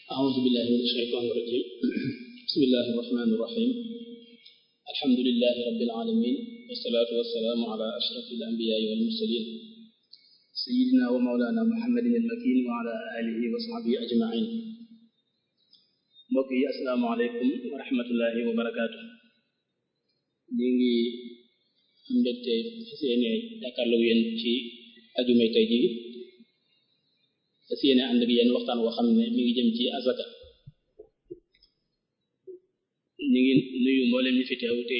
أعوذ بالله من الشيطان الرجيم بسم الله الرحمن الرحيم الحمد لله رب العالمين والصلاة والسلام على أشرف الأنبياء والمرسلين سيدنا ومولانا محمد المكين وعلى آله وصحبه أجمعين mbokk yi asalaamaaleykum wa rahmatullahi wa barakaatu ñu ngi am mbégte fas yéene jàkkaarloo yéen ci ajumay tey ji fas yéene ànd ak yéen waxtaan woo xam ne mi ngi jëm ci azaka ñu ngi nuyu mboolem ñi fi teew te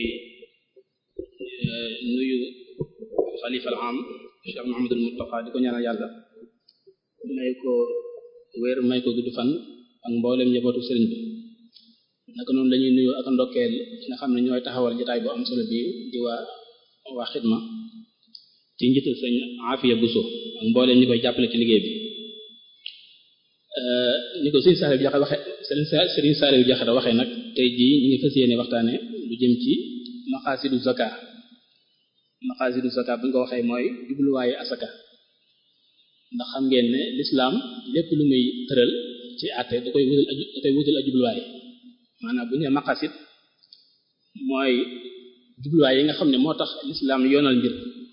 nuyu xalifa al am Cheikh Muhammadul Mustafa di ko ñaanal yàlla may ko wér may ko gudd fan ak mboolem njabootu sëriñ bi naka noonu lañuy nuyu ak ndokkeel nga xam ne ñooy taxawal jotaay bu am solo bi di waa waa xidma ci njiital sëñ Afiya Buso ak mboolem ñi koy jàppale ci liggéey bi ni ko sëriñ Saliou Diakhaté waxe sëriñ Saliou Diakhaté waxee nag tey jii ñu ngi fas yéene waxtaane lu jëm ci maqasidu zaka maqasidu zaka bu ñu ko waxee mooy jubluwaayu asaka ndax xam ngeen ne l'islam lépp lu muy tëral ci àtte da koy wutal da koy wutal a jubluwaay maanaam bu ñu nee maqasid mooy jubluwaay yi nga xam ne moo tax l'islam yoonal mbir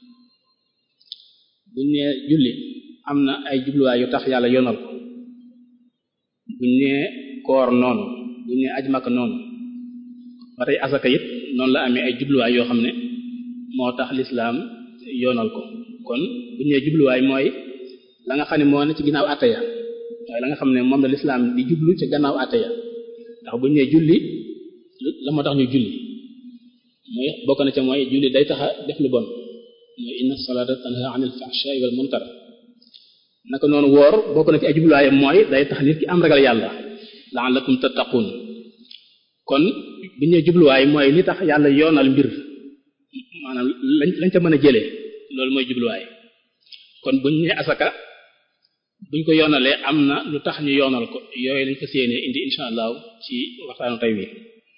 bu ñu nee julli am na ay jubluwaay yu tax yàlla yoonal ko bu ñu nee koor noonu bu ñu nee aj Makka noonu ba tey asaka it noonu la amee ay jubluwaay yoo xam ne moo tax l'islam yoonal ko kon bu ñu nee jubluwaay mooy la nga xam ne moo ne ci ginnaaw àtte ya waaye la nga xam ne moom la lislaam di jublu ci gannaaw àtte ya ndax bu ñu nee julli la moo tax ñu julli mooy bokk na ca mooy julli day taxa def lu bon mooy inna salata tanha anil fahsha'i wal munkar naka noonu woor bokk na ci ay jubluwaayam mooy day tax nit ki am ragal yàlla la'allakum tattaqun kon bu ñu nee jubluwaay mooy li tax yàlla yoonal mbir maanaam lañ lañ ca mën a jëlee loolu mooy jubluwaay kon bu ñu nee asaka buñ ko yoonalee am na lu tax ñu yoonal ko yooyu lañ ko séenee indi insha allah ci waxtaanu tey wi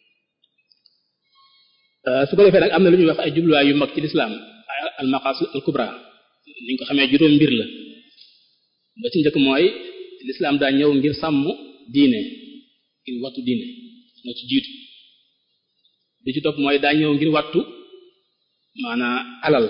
su ko defee nag am na lu ñuy wax ay jubluwaay yu mag ci lislaam al maqasid al kubra ni ñu ko xamee juróom mbir la ba ci njëkk mooy lislaam daa ñëw ngir sàmm diine ngir wattu diine moo ci jiitu bi ci topp mooy daa ñëw ngir wattu maanaa alal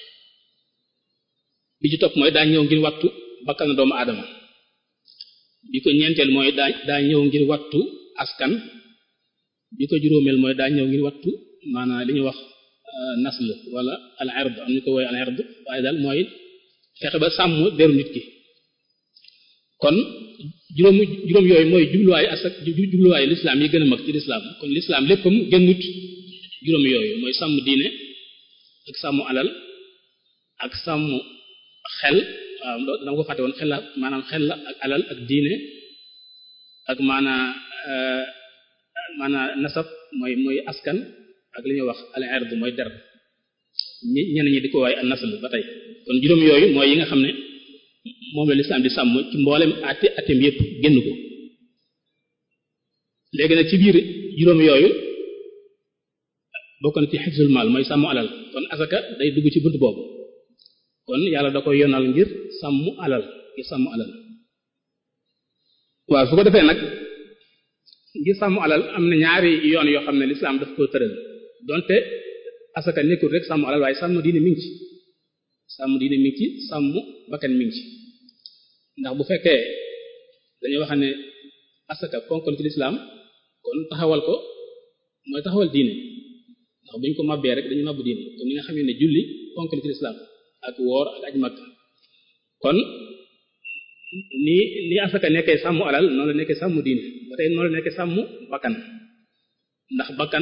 bi ci topp mooy daa ñëw ngir wattu bakkan doomu aadama bi ko ñeenteel mooy daa daa ñëw ngir wattu askan bi ko juróomeel mooy daa ñëw ngir wattu maanaam li ñuy wax nasl wala al ird am ñu ko woy al ird waaye daal mooy fexe ba sàmm deru nit ki kon juróom juróom yooyu mooy jubluwaayu asak jubluwaayu lislaam yi gën a mag ci lislaam kon lislaam léppam gënut juróom yooyu mooy sàmm diine ak sàmm alal ak sàmm xel waaw dama ko fàtte woon xel la maanaam xel la ak alal ak diine ak maanaa maanaa nasab mooy mooy askan ak li ñuy wax al ard mooy der ñi ñenn ñi di ko waaye an nasl ba tey kon juróom yooyu mooy yi nga xam ne moom la lislaam di sàmm ci mboolem atti atem yépp génn ko léegi nag ci biir juróom yooyu bokk na ci xifzul mal mooy sàmm alal kon asaka day dugg ci bunt boobu kon yàlla da koy yonal ngir sàmm alal ngir sàmm alal waaw su ko defee nag ngir sàmm alal am na ñaari yoon yoo xam ne lislaam daf ko tëral donte asaka nekkul rek sàmm alal waaye sàmm diine mi ngi ci sàmm diine mi ngi ci sàmm bakkan mi ngi ci ndax bu fekkee dañuy wax ne asaka ponkal ci lislaam kon taxawal ko mooy taxawal diine ndax buñ ko mabbee rek dañu mabbu diine comme ni nga xamee ne julli ponkal ci lislaam ak woor ak aj makka kon ni ni asaka nekkee sàmm alal noonu la nekkee sàmm diine ba tey noonu la nekkee sàmm bakkan ndax bakkan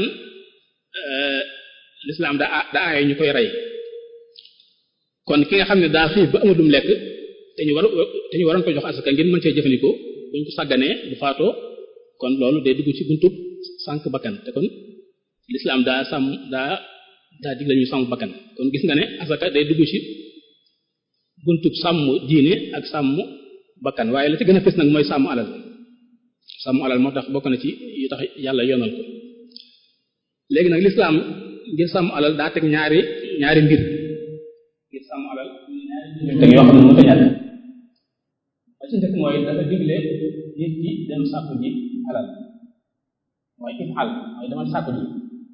l'islam da da aaye ñu koy rey kon ki nga xam ne daa xiif ba amadum lekk te ñu war te ñu waroon ko jox asaka ngir mën cee jëfandikoo buñ ko sàgganee bu faatoo kon loolu day dugg ci buntub sànq bakkan te kon l'islam daa sàmm daa daa dig la ñu sàmm bakkan kon gis nga ne asaka day dugg ci buntub sàmm diine ak sàmm bakkan waaye la ci gën a fës nag mooy sàmm alal sàmm alal moo tax bokk na ci yu tax yàlla yoonal ko léegi nag l'islam ngir sàmm alal daa teg ñaari ñaari mbir ngir sàmm alal ñaari mbir teg yoo xam ne mënta ñàkk ba ci njëkk mooy dafa digle nit ki dem sàkku ji alal mooy ifal mooy demal sàkku ji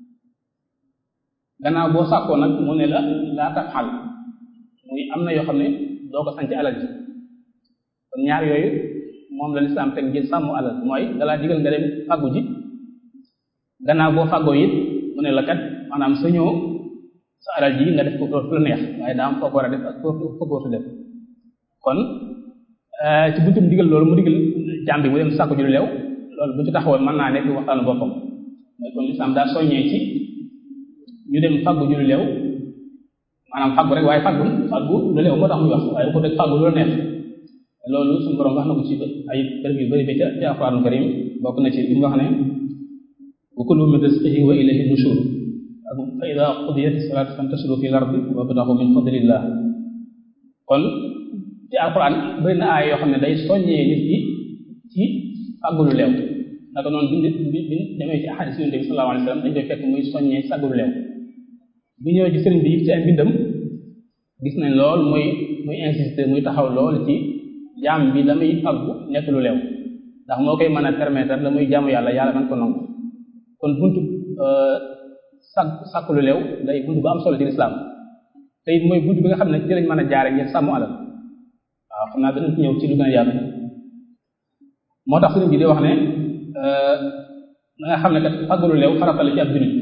gannaaw boo sàkkoo nag mu ne la laa tafal muy am na yoo xam ne doo ko sanc alal ji kon ñaar yooyu moom la lislaam teg ngir sàmm alal mooy dalaa digal nga dem fàggu ji gannaaw boo fàggoo it mu ne la kat maanaam sa ñëw sa alal ji nga def ko fu la neex waaye daa am foo ko war a def ak foo foo ko def kon ci buntum digal loolu mu digal jàmm bi mu dem sàkku ji lu leew loolu bu ci taxawoon mën naa nekk waxtaanu boppam mooy kon lislaam daa soññee ci ñu dem fàggu ji lu leew maanaam fàggu rek waaye fàggu fàggu lu leew moo tax muy wax waaye bu ko def fàggu lu la neex loolu suñu borom wax na ko ci ay bërëb yu bëri ba ca ci alxuraanu karim bokk na ci li mu wax ne wa kulu min rizqihi wa ilayhi nushur ak fa ida qudiyat salaatu fantashiru fil ardi wabtaxu min fadlillah kon ci alxuraan bëri na aay yoo xam ne day soññee nit ki ci fàggu lu leew naka noonu bi bi bi demee ci ahadis yonent bi sallallahu alayhi wasallam dañ koy fekk muy soññee fàggu lu leew bu ñëwee ci sëriñ bi ci ay mbindam gis nañ lool muy muy insister muy taxaw lool ci jaam bi la muy faggu nekk lu leew ndax moo koy mën a permettre la muy jaamu yàlla yàlla man ko nangu kon buntu sag sàkk lu leew day buntu bu am solo ci lislaam te it mooy buntu bi nga xam ne ci lañ mën a jaare ngir sàmm alal waaw xam naa danañ ci ñëw ci lu gën a yaatu moo tax sëriñ bi di wax ne da nga xam ne kat faggu lu leew farata la ci ab jullit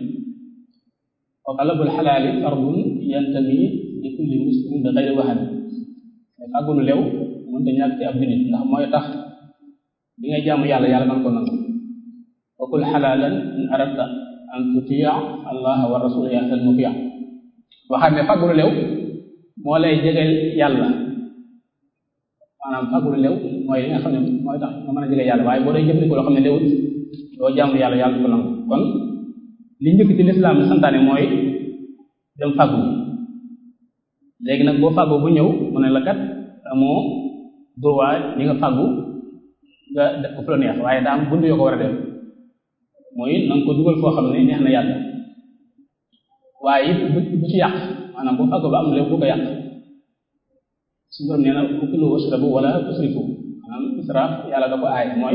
wa talabul xalaali fardun yantami li kulli muslimin bi xayri wahami faggu lu leew mënta ñàkk ci ab jullit ndax mooy tax bi ngay jaamu yàlla yàlla man ko nangu wa kul xalaalan in aradta an tutia allah wa rasul yasal mutia waxaat ne faggu lu leew moo lay jegeel yàlla maanaam faggu lu leew mooy li nga xam ne mooy tax nga mën a jege yàlla waaye boo day jëfandikoo loo xam ne léwut doo jaamu yàlla yàlla du ko nangu kon li njëkk ci lislaam bi santaane mooy dem faggu léegi nag boo fàggoo bu ñëw mu ne la kat amoo droit li nga fàggu nga def ko fu la neex waaye daa am bunt yoo ko war a def mooy na nga ko dugal foo xam ne neex na yàlla waaye it bu bu ci yàq maanaam boo fàggoo ba am lépp bu ko yàq su borom nee na ukulu washrabu wala tusrifu maanaam israaf yàlla da ko aay mooy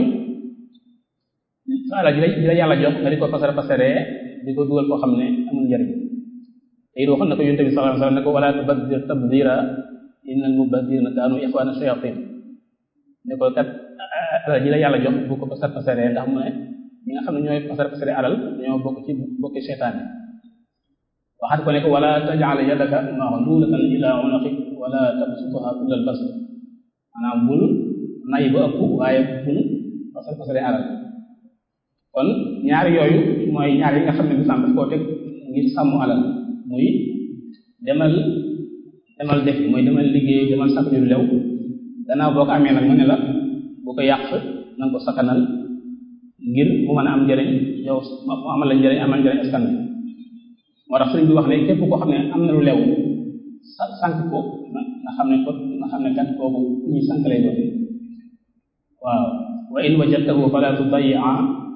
sa alal ji la ji la yàlla jox nga di ko pasare pasaree di ko dugal foo xam ne amul njariñ te it waxoon na ko yonent bi sallallahu alayhi wasallam ne ko wala tubaddir tabdira innal mubaddirina kaanu ixwaana shayatin ne ko kat alal ji la yàlla jox bu ko pasar pasaree ndax mu ne ñi nga xam ne ñooy pasar pasaree alal dañoo bokk ci bokki seytaan yi waxaat ko ne ko wala taj'al yadaka maghlulatan ila unuqik wala tabsutha kullal bast maanaam bul nay ba ëpp waaye bul pasar pasaree alal kon ñaari yooyu mooy ñaar yi nga xam ne lislaam daf koo teg ngir sàmm alal muy demal demal def mooy demal liggéey demal sàkk lu lew gannaaw boo ko amee nag mu ne la bu ko yàq na nga ko sakkanal ngir mu mën a am njëriñ yow mu amal la njëriñ amal njëriñ askan bi moo tax sëriñ bi wax ne képp koo xam ne am na lu lew sa sànq ko nga xam ne ko nga xam ne kat kooku ñuy sànq lay doon waaw wa in wajadtahu fala tudayyi'a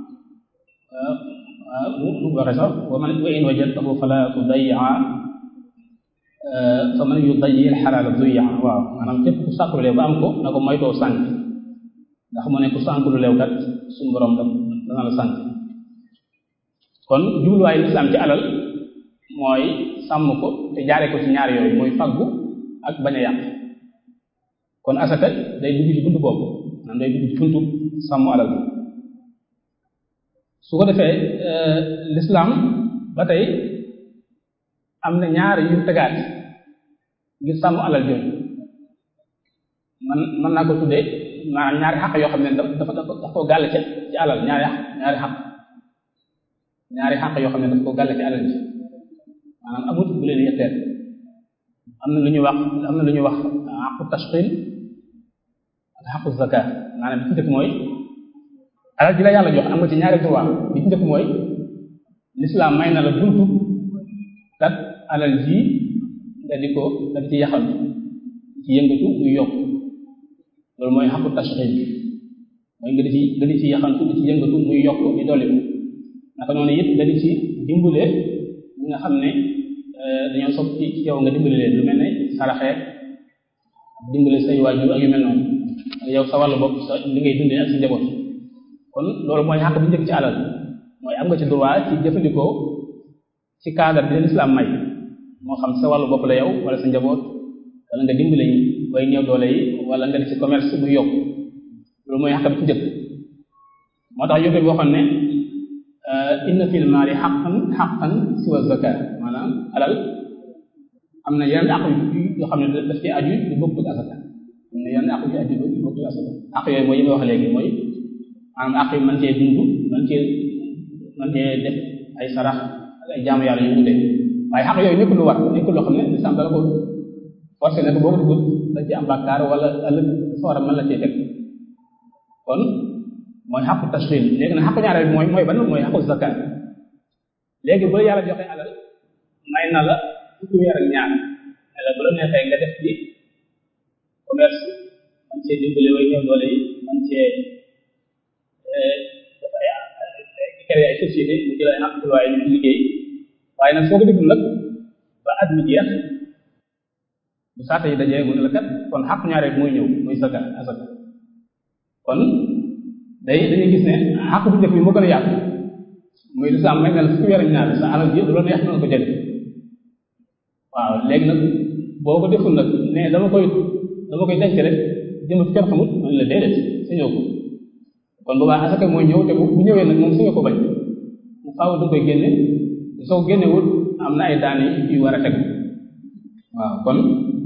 mu waxe sax wa man wa in wajadtahu fala tudayyi'a fa man yudayyi al-halala duyya waaw maanaam képp ku sàkk lu leew ba am ko na ko moytoo sànq ndax mu ne ku sànq lu leew kat suñu borom tam dana la sànq kon jubluwaayu lislaam ci alal mooy sàmm ko te jaare ko ci ñaar yooyu mooy faggu ak bañ a yàq kon asaka day dugg ci buntu boobu maanaam day dugg ci buntu sàmm alal bi su ko defee lislaam ba tey am na ñaar yu tegaat ngir sàmm alal jooju man mën naa ko tuddee maanaam ñaari xaq yoo xam ne dafa dafa daf koo gàll ci ci alal ñaari xaq ñaari xaq ñaari xaq yoo xam ne daf koo gàll ci alal ji maanaam amut bu leen yetteel am na lu ñuy wax am na lu ñuy wax xaqu tashqil ak xaqu zakat maanaam bi ci njëkk mooy alal ji la yàlla jox am nga ci ñaari droit bi ci njëkk mooy l'islam may na la buntu kat alal ji nga di ko nga di ci yaxal ci yëngatu muy yokk loolu mooy xaqu tashxil mooy nga di ci nga di ci yaxantu di ci yëngatu muy yokk di dolli ko naka noonu it nga di ci dimbale ñi nga xam ne dañoo sopp ci yow nga dimbale leen lu mel ne saraxee dimbale say waajur ak yu mel noonu yow sa wàllu bopp sa li ngay dundee ak sa njaboot kon loolu mooy xàq bu njëkk ci alal mooy am nga ci droit ci jëfandikoo ci cadre bi leen islam may moo xam sa wàllu bopp la yow wala sa njaboot wala nga dimbale yi way néew doole yi wala nga def ci commerce bu yokk loolu mooy xàq bi ci njëkk moo tax yóbbe boo xam ne inna fil maali xaqan xaqan siwa zaka maanaam alal am na yeneen àq yoo xam ne daf ci aju du bokk ak asaka am na yeneen àq yu aju du bokk ak asaka àq yooyu mooy yi ma wax léegi mooy maanaam àq yi mën cee dund mën cee mën cee def ay sarax ak ay jaamu yàlla yu wute waaye xaq yooyu nekkul lu war nekkul loo xam ne lislam dala ko forcé ne ko boo ko dugg da ci am bàkkaar wala ëllëg sawara mën la cee teg kon mooy xaqu tashrin léegi nag xaqu ñaareel bi mooy mooy ban mooy xaqu zakat léegi bu la yàlla joxe alal may na la fukki weer ak ñaar ne la bu la neexee nga def ci commerce man cee dimbale way ñëw doole yi man cee def ay créé ay société mu jël ay emploi ñu liggéey waaye nag soo ko deful nag ba at mi jeex bu saata yi dajee mu ne la kat kon xaq ñaareel mooy ñëw muy zakat asaka kon day dañuy gis ne xaq bu njëkk bi moo gën a yaatu muy lislaam may na la fukki weer ak ñaar sa alal ji lu la neex na ko jël waaw léegi nag boo ko deful nag ne dama koy dama koy denc rek jëm ci kenn xamut man la déedéet sañoo ko kon boobaa asaka mooy ñëw te bu ñëwee nag moom sañoo ko bañ mu faaw da koy génne soo génnewul am na ay daane yu war a teg waaw kon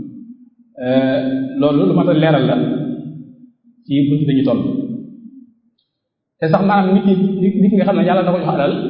loolu lu mat a leeral la ci bunt dañu toll te sax maanaam nit ki nit ki nga xam ne yàlla da ko jox alal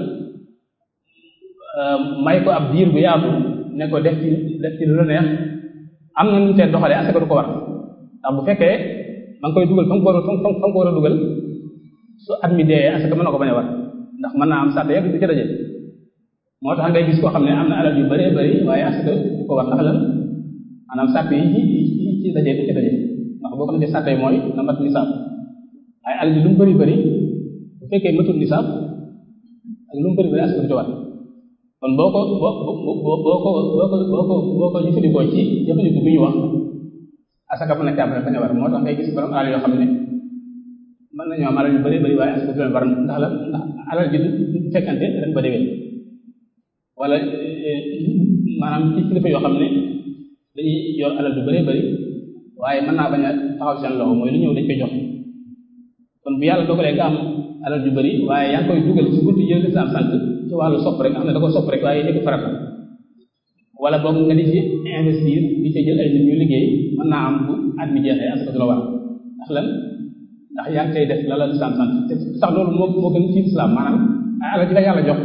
may ko ab diir bu yaatu ne ko def ci def ci lu la neex am na nu tee doxalee asaka du ko war ndax bu fekkee ma ngi koy dugal fa nga ko war a fa nga ko war a dugal su at mi dee asaka mën na ko bañ a war ndax mën naa am sàtte yëpp du ci daje moo tax ngay gis koo xam ne am na alal yu bëree bëri waaye asaka du ko war ndax lan maanaam sàtte yi ci yi ci daje du ci daje ndax boo ko defee sàtte mooy na mat nisaab waaye alal ji lu mu bëri bëri bu fekkee matul nisaab ak lu mu bëri bëri asaka du ci war kon boo ko boo boo boo ko boo ko boo ko boo ko jëfandikoo ci jëfandikoo bi ñu wax asaka mën na caa bañ a war moo tax ngay gis borom alal yoo xam ne mën nañoo am alal yu bëree bëri waaye asaka du leen war ndax la ndax alal ji du fekkante ren ba déwén wala maanaam ci kilifa yoo xam ne dañuy yor alal yu bëree bëri waaye mën naa bañ a taxaw seen loxo mooy lu ñëw dañ koy jox kon bu yàlla dogalee nga am alal yu bëri waaye yaa ngi koy dugal ci buntu yële lislaam sant ci wàllu sopp rek nga xam ne da ko sopp rek waaye nekk farata wala boog nga di ci investir di ci jël ay nit ñu liggéey mën naa am bu at mi jeexee asaka du la war ndax lan ndax yaa ngi koy def la la lislaam sant te sax loolu moo moo gën ci lislaam maanaam ay alal ji la yàlla jox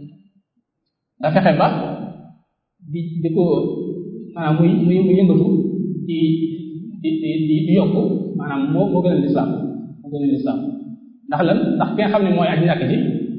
nga fexe ba di di ko maanaam muy muy muy yëngatu di di di di di yokku maanaam moo moo gën a lislaam moo gën a lislaam ndax lan ndax ki nga xam ne mooy aji ñàkk ji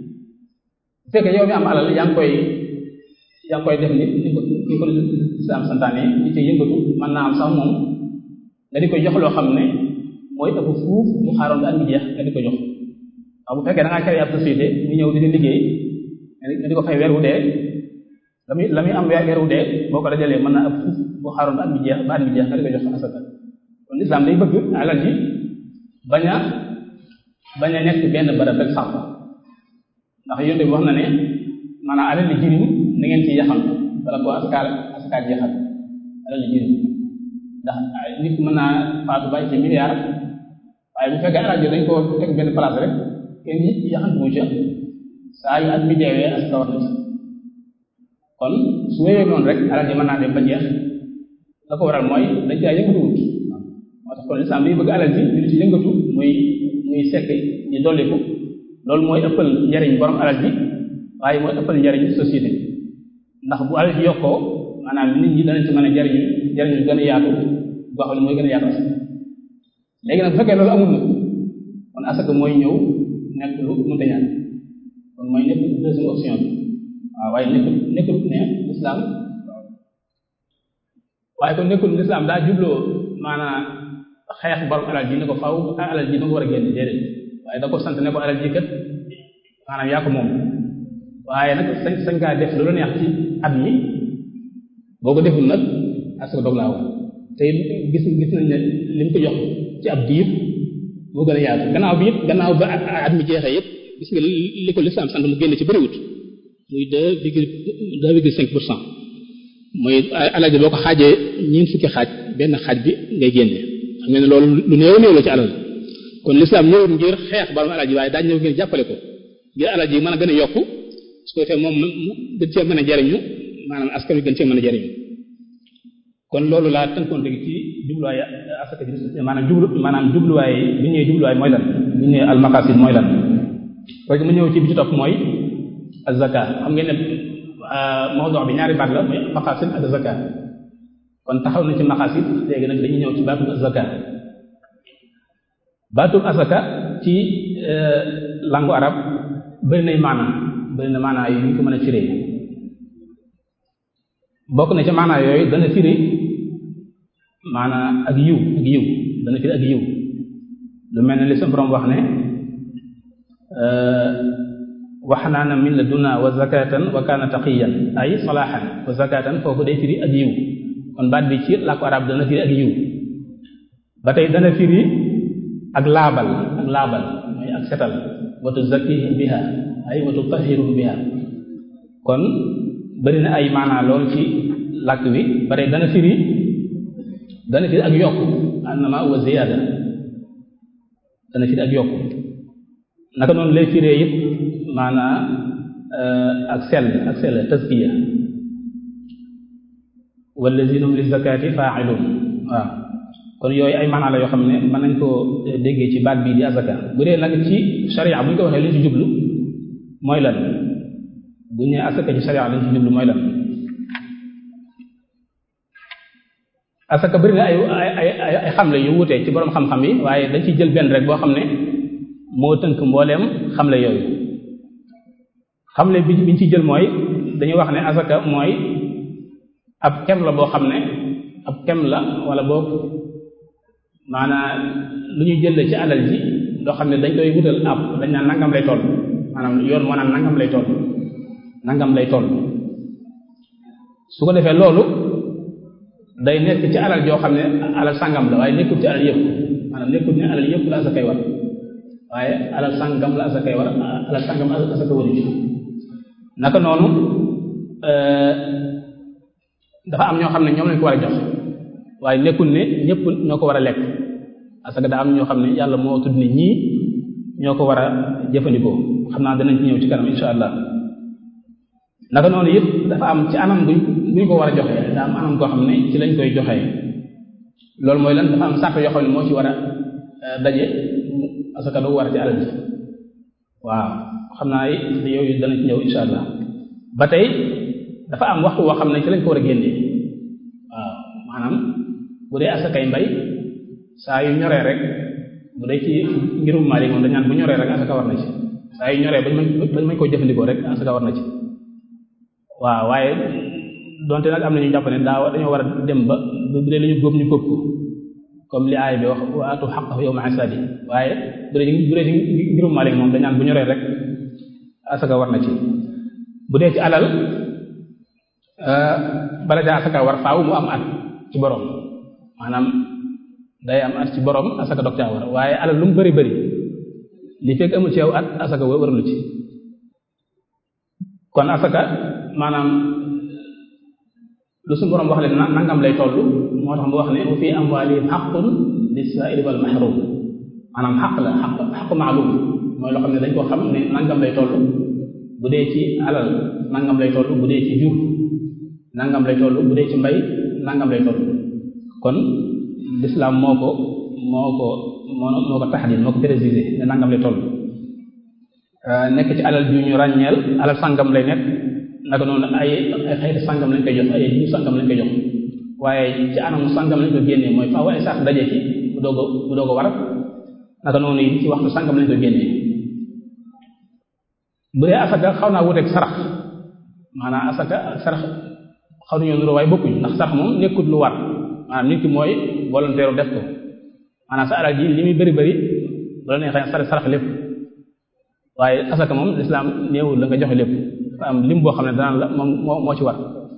bu fekkee yow mi am alal yaa ngi koy yaa ngi koy def ni ni ko ni ko lislaam santaane di ci yëngatu mën naa am sax moom nga di koy jox loo xam ne mooy ëpp fuuf mu xaaroon ba at mi jeex nga di ko jox waaw bu fekkee da ngaa créé ab société mu ñëw di liggéey nga di ko fay weer wu dee la muy la muy am weer wu dee boo ko dajalee mën naa ëpp fuuf bu xaaroon ba at mi jeex ba at mi jeex nga di ko jox asaka kon lislaam day bëgg alal ji bañ a bañ a nekk benn barab rek sax ndax yonte bi wax na ne maanaam alal li jirim na ngeen ci yaxam wala ko asakaal asakaal jeexal alal li jirim ndax nit mën naa faatu bàyyi ci milliard waaye bu fekkee alal ji dañ ko teg benn place rek kenn yaxantu mu ca saa yu at mi deewee asaka war na ci kon su wéyee noonu rek alal ji mën naa dem ba jeex la ko waral mooy dañ caa yëngatuwut moo tax kon lislaam day bëgg alal ji di ci yëngatu muy muy sekk di dolliku loolu mooy ëppal njariñ borom alal ji waaye mooy ëppal njariñ société ndax bu alal ji yokkoo maanaam nit ñi danañ ci mën a jariñu jariñu gën a yaatu boo xam ne mooy gën a yaatu asaka léegi nag bu fekkee loolu amul nag kon asaka mooy ñëw nekk lu mënta ñaan kon mooy nekk deuxième option bi waaw waaye nekkul nekkul ne l'islam waaye kon nekkul l'islam daa jubloo maanaam xeex borom alal ji ne ko faw alal ji da nga war a génn déedéet waaye da ko sant ne ko alal ji kat maanaam yaa ko moom waaye nag sañ sañ kaa def lu la neex ci at mi boo ko deful nag asaka dog laa war te gis gis nañ ne li mu ko jox ci ab diir moo gën a yaatu gannaaw bi it gannaaw ba at mi jeexee it gis nga li ko lislaam sant mu génn ci bëriwut muy deux virgule deux virgule cinq pour cent mooy alal ji boo ko xaajee ñeent fukki xaaj benn xaaj bi ngay génne xam nga ne loolu lu néew néew la ci alal kon lislaam ñëwut ngir xeex borom alal ji waaye daa ñëw ngir jàppale ko ngir alal ji mën a gën a yokku su ko defee moom mu gën cee mën a jariñu maanaam askan wi gën cee mën a jariñu kon loolu laa tënkoon léegi ci jubluwaay asaka ji maanaam jublu maanaam jubluwaay bi ñëwee jubluwaay mooy lan bi ñëwee al maqasid mooy lan parce que mu ñëw ci bi ci topp mooy az-zakat xam ngeen ne mawdu bi ñaari baat la mooy maqasid ak zakat kon taxaw na ci maqasid léegi nag dañuy ñëw ci baatu zakat baatu asaka ci langue arab bëri nay maana bëri na maana yu ñu ko mën a firee bokk na ci maana yooyu dana firi maana ak yiw ak yiw dana firi ak yiw lu mel ne li sa borom wax ne waxnaana min ladunna wa zakatan wa kana taqiyan ay salaahan wa zakatan foofu day firi ak yiw kon baat bi ci làkku arab dana firi ak yiw ba tey dana firi ak laabal ak laabal mooy ak setal wa tuzakkihim biha ay wa tutahhiruhum biha kon bari na ay maanaa lool ci làkk wi ba tey dana firi dana firi ak yokk annama wa ziyaada dana firi ak yokk naka noonu lay firee it maanaa ak sell ak sell tazkiya wallazina hum lizakati fa'ilun waaw kon yooyu ay maanaa la yoo xam ne mën nañ koo déggee ci baat bii di azaka bu dee nag ci sharia bu ñu ko waxee li ci jublu mooy lan bu ñu nee asaka ci sharia lañ ci jublu mooy lan asaka bëri na ay ay ay ay xamle yu wutee ci borom xam-xam yi waaye dañ ci jël benn rek boo xam ne moo tënk mbooleem xamle yooyu xamle bi biñ ci jël mooy dañuy wax ne asaka mooy ab kem la boo xam ne ab kem la wala boog maanaam lu ñu jël ci alal ji loo xam ne dañ koy wutal ab dañ naan nangam lay toll maanaam yoon moo naan nangam lay toll nangam lay toll su ko defee loolu day nekk ci alal joo xam ne alal sangam la waaye nekkul ci alal yëpp maanaam nekkul ne alal yëpp la asakay war waaye alal sangam la asakay war alal sangam asaka waru ci naka noonu dafa am ñoo xam ne ñoom lañ ko war a jox waaye nekkul ne ñëpp ñoo ko war a lekk asaka daa am ñoo xam ne yàlla moo tudd ne ñii ñoo ko war a jëfandikoo xam naa danañ ci ñëw ci kanam insha allah naka noonu it dafa am ci anam buñ buñ ko war a joxe daa am anam koo xam ne ci lañ koy joxee loolu mooy lan dafa am sàrt yoo xam ne moo ci war a daje asaka doo war a ci alal ji waaw xam naa yooyu dana ci ñëw insha allah ba tey dafa am waxtu woo xam ne ci lañ ko war a génnee waaw maanaam bu dee asakay mbay saa yu ñoree rek bu dee ci ngirum Maalik moom dañ naan bu ñoree rek asaka war na ci saa yu ñoree bañ mën bañ mën koo jëfandikoo rek asaka war na ci waaw waaye donte nag am na ñu jàpp ne daa dañoo war a dem ba bu dee lu ñu góob ñu góob ko comme li aay bi wax wa atu haqqahu yawma hasadi waaye bu dee bu dee ci ngirum Maalik moom dañ naan bu ñoree rek asaka war na ci bu dee ci alal bala caa asaka war faaw mu am at ci borom maanaam day am at ci borom asaka dog caa war waaye alal lu mu bari bari li fekk amul ci yow at asaka warulu ci kon asaka maanaam lu suñu borom wax leen nangam lay toll moo tax mu wax ne wa fi amwalihim haqqun lis-sa'ili wal mahrum maanaam xaq la xaq xaq maalum mooy loo xam ne dañ ko xam ne nangam lay toll bu dee ci alal nangam lay toll bu dee ci jur nangam lay toll bu dee ci mbay nangam lay toll kon l'islam moo ko moo ko moo moo ko taxadid moo ko précisé ne nangam lay toll nekk ci alal ju ñu ràññeel alal sangam lay nekk naka noonu ay ay xeeti sangam lañ koy jox ay jiw sangam lañ koy jox waaye ci anam sangam lañ ko génnee mooy faaw ay sax daje ci bu doog a bu doog a war naka noonu yi ci waxtu sangam lañ ko génnee bu dee asaka xaw naa wuteeg sarax maanaam asaka ak sarax xaw nañoo nuroo waaye bokkuñ ndax sarax moom nekkut lu war maanaam nit ki mooy volontaire def ko maanaam sa alal ji li muy bëri bëri bu la neexee sarax sarax lépp waaye asaka moom lislaam néewul la nga joxe lépp dafa am lim boo xam ne danaan la moom moo moo ci war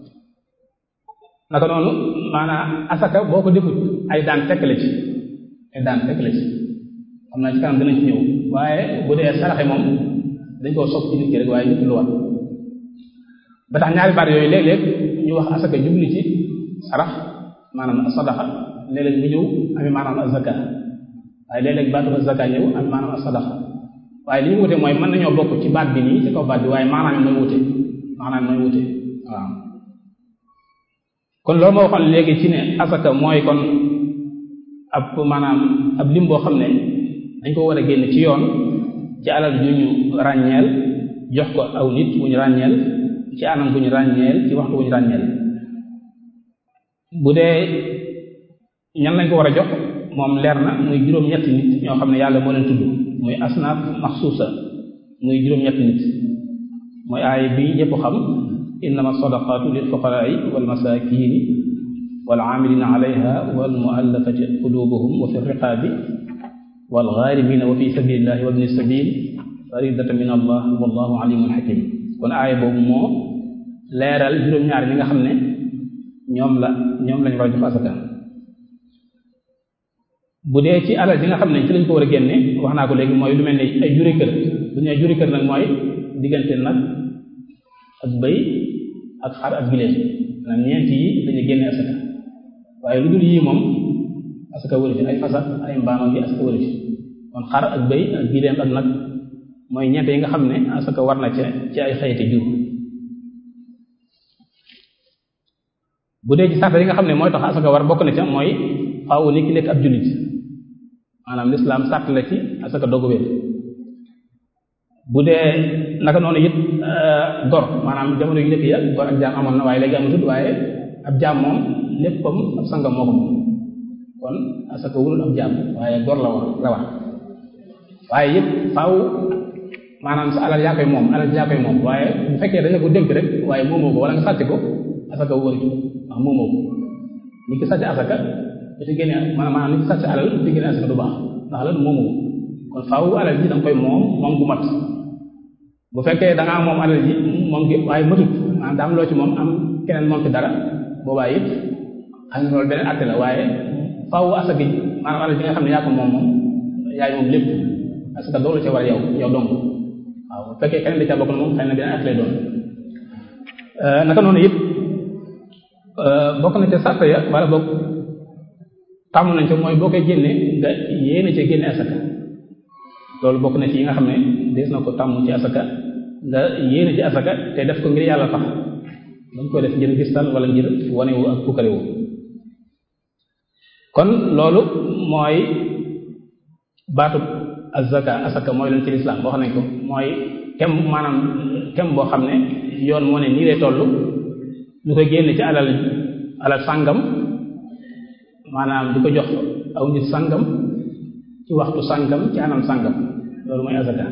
naka noonu maanaam asaka boo ko defut ay daan tekk la ci ay daan tekk la ci xam naa ci kanam dinañ ci ñëw waaye bu dee saraxe moom dañ koo sopp ci nit ki rek waaye nit lu war ba tax ñaari baat yooyu léeg-léeg ñu wax asaka jubli ci sarax maanaam sadaqa léeg-léeg mu ñëw ami maanaam azaka waaye léeg-léeg baatu azaka ñëw ami maanaam sadaqa waaye li ñu wute mooy mën nañoo bokk ci baat bi nii ci kaw baat bi waaye maanaam mooy wute maanaam mooy wute waaw kon loolu moo waxoon léegi ci ne asaka mooy kon ab maanaam ab lim boo xam ne dañ ko war a génn ci yoon ci alal ju ñu ràññeel jox ko aw nit bu ñu ràññeel ci anam bu ñu ràññeel ci waxtu bu ñu ràññeel bu dee ñan lañ ko war a jox moom leer na muy juróom-ñetti nit ñoo xam ne yàlla moo leen tudd muy asnaaf maxsuusa muy juróom-ñetti nit mooy aaya bi ñëpp xam innama sadaqatu lil fuqaraai wal masakini wal amilina alayha wal muallafati qulubuhum wa fi riqabi wal gharimina wa fi sabilillahi wa ibni sabil faridatan min allah wallahu alimun hakim kon aaya boobu moo leeral juróom-ñaar ñi nga xam ne ñoom la ñoom lañ war a jox asaka bu dee ci alal ji nga xam ne ci lañ ko war a génne wax naa ko léegi mooy lu mel ne ay juri kër bu ñu juri kër nag mooy diggante nag ak bëy ak xar ak giléem maanaam ñeent yi dañuy génne asaka waaye lu dul yii moom asaka wëri ci ay fasat ay mbaam ak yi asaka wëri ci kon xar ak bëy ak giléem ak nag mooy ñeent yi nga xam ne asaka war na ca ci ay xeeti jur bu dee ci sart yi nga xam ne mooy tax asaka war bokk na ca mooy faaw ni ki nekk ab jullit maanaam lislaam sart la ci asaka dogu wér bu dee naka noonu it gor maanaam jamono yu njëkk ya gor ak jaam amoon na waaye léegi amatut waaye ab jaam moom léppam ab sangam moo ko moom kon asaka wurul ab jaam waaye gor la war la wax waaye yëpp faaw maanaam sa alal yaa koy moom alal yaa koy moom waaye bu fekkee dañu ko dénk rek waaye moomoo ko wala nga sàcc ko asaka wóor ci ndax moomoo ko ni ki sàcc asaka bu ci génne maanaam ni ki sàcc alal bu ci génne asaka du baax ndax lan moomoo kon faaw alal ji da nga koy moom moom gu mat bu fekkee da ngaa moom alal ji moom gi waaye matut maanaam daa am loo ci moom am keneen moom ci dara boobaa it xam nga loolu beneen àtte la waaye faaw asaka ji maanaam alal ji nga xam ne yaa ko moom moom yaay moom lépp asaka doolu ca war yow yow dong waaw bu fekkee keneen da ca bokk na moom xëy na beneen àtte lay doon naka noonu it bokk na ca sàrt ya wala bokk tàmm nañ ca mooy boo koy génne nga yéene ca génne asaka loolu bokk na ci yi nga xam ne des na ko tàmm ci asaka nga yéene ci asaka te def ko ngir yàlla tax dañ koy def ngir gistal wala ngir wanewu ak pukkarewu kon loolu mooy baatu azaka asaka mooy leen ci lislaam wax nañ ko mooy kem maanaam kem boo xam ne yoon moo ne nii lay toll ñu koy génne ci alal alal sàngam maanaam di ko jox aw nit sàngam ci waxtu sàngam ci anam sàngam loolu mooy azaka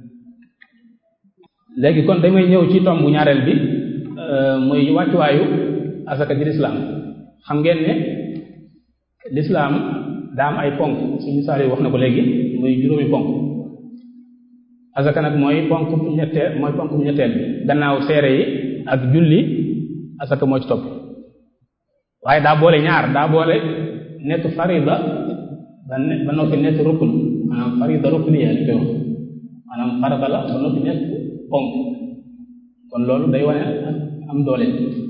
léegi kon damay ñëw ci tombu ñaareel bi muy wàccuwaayu asaka ci lislaam xam ngeen ne lislaam daa am ay ponk suñu misaal yi wax na ko léegi muy juróomi ponk asaka nag mooy ponk ñetteel mooy ponk ñetteel bi gannaaw seere yi ak julli asaka moo ci topp waaye daa boole ñaar daa boole nekk farida ba ne ba noppi nekk rukn maanaam farida rukniya li koy wax maanaam farata la ba noppi nekk ponk kon loolu day wane am doole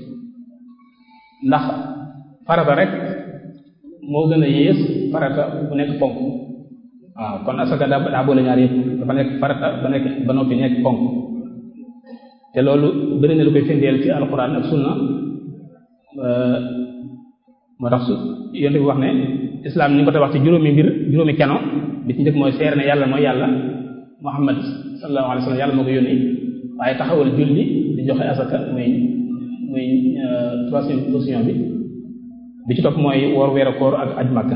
ndax farata rek moo gën a yées farata bu nekk ponk waaw kon asaka daa daa boole ñaar yëpp dafa nekk farata ba nekk ba noppi nekk ponk te loolu bëri na lu koy firndeel ci alquran ak sunna moo tax su yonte bi wax ne islam ni ko te wax ci juróomi mbir juróomi keno bi ci njëkk mooy seere ne yàlla mooy yàlla muhammad sallallahu alayhi wa sallam yàlla moo ko yónni waaye taxawal julli di joxe asaka muy muy troisième position bi bi ci topp mooy woor weeru koor ak aj makka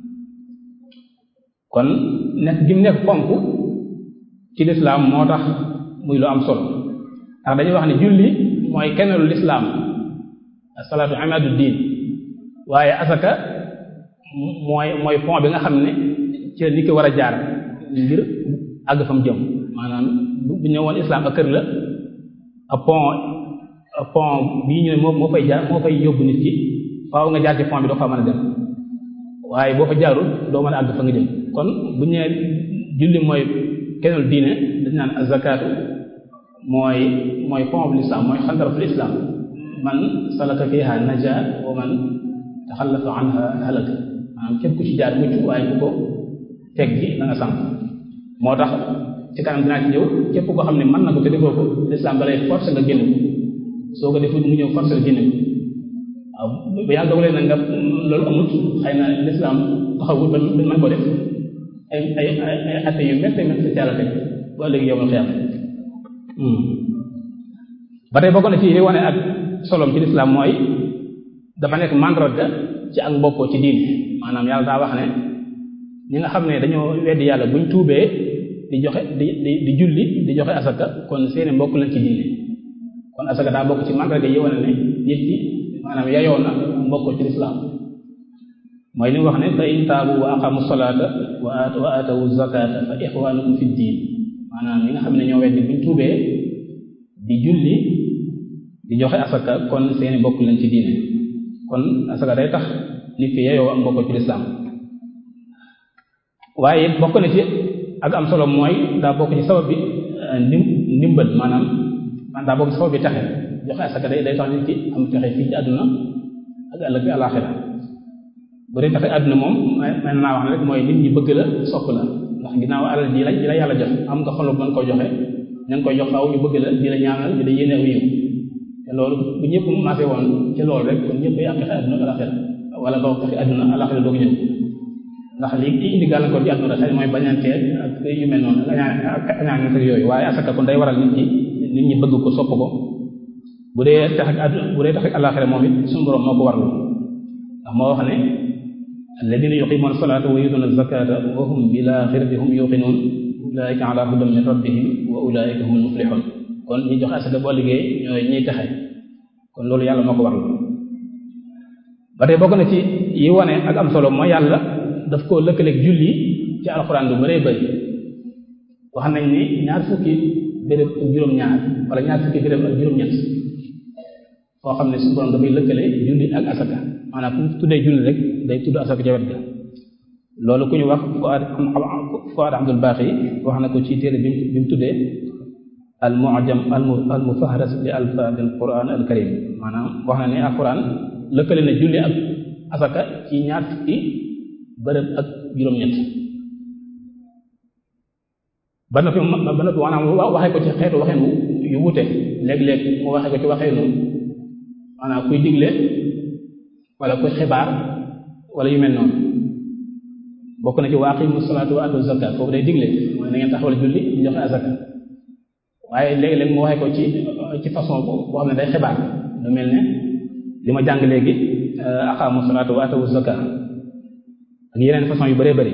kon nekk gi mu nekk ponk ci lislaam moo tax muy lu am solo ndax dañuy wax ne julli mooy kenelu lislaam asalaatu amadu diin waaye asaka mooy mooy pont bi nga xam ne ci la nit ki war a jaar ngir àgg fa mu jëm maanaam bu ñëwoon islam ak kër la ab pont ab pont bii ñu ne moo moo fay jaar moo fay yóbbu nit ki faaw nga jaar ci pont bi doo fa mën a dem waaye boo fa jaarul doo mën a àgg fa nga jëm kon bu ñu nee julli mooy kennul diine dañ naan azakaatu mooy mooy pont l'islam mooy xandaratul islam man salaka fiha naja wa man taxallafa anha halaka maanaam képp ku ci jaar mucc waaye ku ko teg gi da nga sànq moo tax ci kanam dinaa ci ñëw képp koo xam ne mën na ko te defoo ko l'islam balay force nga génn ko soo ko defut mu ñëw force la génn ko waaw bu yàlla dogalee na nga loolu amut xëy na l'islam taxawul ba mën ko def ay ay ay atte yu métti métti ci yàlla teg bu ëllëg yow xiyam ba tey bokk na ci li wane ak solom ci lislaam mooy dafa nekk mandarga ci ak mbokkoo ci diine maanaam yàlla daa wax ne ñi nga xam ne dañoo weddi yàlla buñ tuubee di joxe di di di julli di joxe asaka kon seeni mbokk lañ ci diine kon asaka daa bokk ci mandarga yi wane ne nit ki maanaam yayoo na mbokkoo ci lislaam mooy li mu wax ne fa in taabu wa aqamu salata wa wa atawu zakata fa ixwanukum fi diin maanaam ñi nga xam ne ñoo weddi buñ tuubee di julli di joxe asaka kon seeni bokk lañ ci diine kon asaka day tax nit ki yeyoo am bokk ci lislaam waaye bokk na ci ak am solo mooy daa bokk ci sabab bi ndim ndimbal maanaam man daa bokk ci sabab bi taxe joxe asaka day day tax nit ki am taxe fii ci àdduna ak ëllëg bi àlaxira bu dee taxe àdduna moom man naa wax ne rek mooy nit ñi bëgg la sopp la ndax ginnaaw alal ji la ji la yàlla jox am nga xolu mën koo joxe ña ngi koy jox faaw ñu bëgg la di la ñaanal di la yéene aw yiw te loolu bu ñëpp maase woon ci loolu rek kon ñëpp ay am taxe àdduna alaxira wala boog taxe àdduna alaxira doog ñëw ndax li indi gàllankoor ci àdduna xëy mooy bañantee ak yu mel noonu ak añaan ak yooyu waaye asaka kon day waral nit ñi nit ñi bëgg ko sopp ko bu dee tax ak àdduna bu dee tax ak alaxira moom it suñu borom moo ko warlu ndax moo wax ne alladina yuqimuna salata wa yutuna zakata wa hum bil axirati hum yuqinun ulaika ala hudan min rabbihim wa ulaika humul muflihun kon ñi joxe asaka boo liggéey ñooy ñiy taxe kon loolu yàlla moo ko warlu ba tey bokk na ci yi wane ak am solo mooy yàlla daf koo lëkkaleeg julli ci alxuraan lu bëree bëri wax nañ ni ñaar fukki béréb ak juróom-ñaar wala ñaar fukki béréb ak juróom-ñett foo xam ne suñu borom dafay lëkkale julli ak asaka maanaam fu tuddee julli rek day tudd asaka ca wet ga loolu ku ñu wax Fuad Fuad Abdul Baqi wax na ko ci téere bi bi mu tuddee al mu'jam al mufahras li alfaadil quran al karim maanaam wax na ne alquran lëkkale na julli ak asaka ci ñaar fukki bërëb ak juróom-ñett ba noppi ba noppi maanaam waxee ko ci xeetu waxeenu yu wute léeg-léeg mu waxee ko ci waxeenu maanaam kuy digle wala kuy xibaar wala yu mel noonu bokk na ci wa aqimu salaatu wa atu zakat foofu day digle mooy na ngeen taxawal julli di joxe azaka waaye léegi-léeg mu waxee ko ci ci façon boo xam ne day xibaar lu mel ne li ma jàng léegi aqamu salaatu wa atu zakat ak yeneen façon yu bëree bëri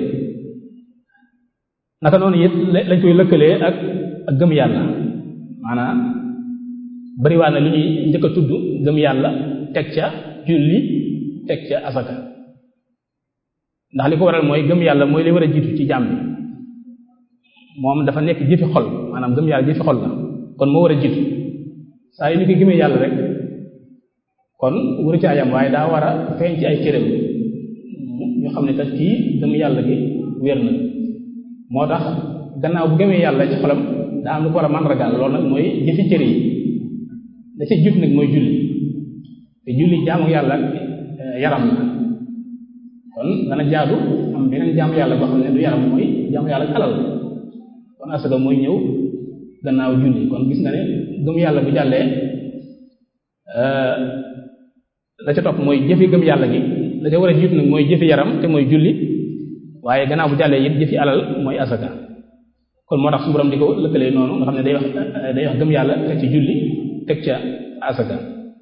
naka noonu it lañ koy lëkkalee ak ak gëm yàlla maanaam bariwaa na lu ñuy njëkk a tudd gëm yàlla teg ca julli teg ca asaka ndax li ko waral mooy gëm yàlla mooy li war a jiitu ci jàmm bi moom dafa nekk jëfi xol maanaam gëm yàlla jëfi xol la kon moo war a jiitu saa yu ni ko gëmee yàlla rek kon waru ci ayam waaye daa war a feeñ ci ay cëram ñu xam ne kat kii gëm yàlla gi wér na moo tax gannaaw bu gëmee yàlla ci xolam daa am lu ko war a màndargaal loolu nag mooy jëfi cër yi da ca jut nag mooy julli te julli jaamu yàlla yaram la kon dana jaadu am beneen jaamu yàlla boo xam ne du yaram mooy jaamu yàlla alal kon asaka mooy ñëw gannaaw julli kon gis nga ne gëm yàlla bu jàllee la ca topp mooy jëfi gëm yàlla gi la ca war a jiit nag mooy jëfi yaram te mooy julli waaye gannaaw bu jàllee it jëfi alal mooy asaka kon moo tax su borom di ko lëkkalee noonu nga xam ne day wax day wax gëm yàlla teg ci julli teg ca asaka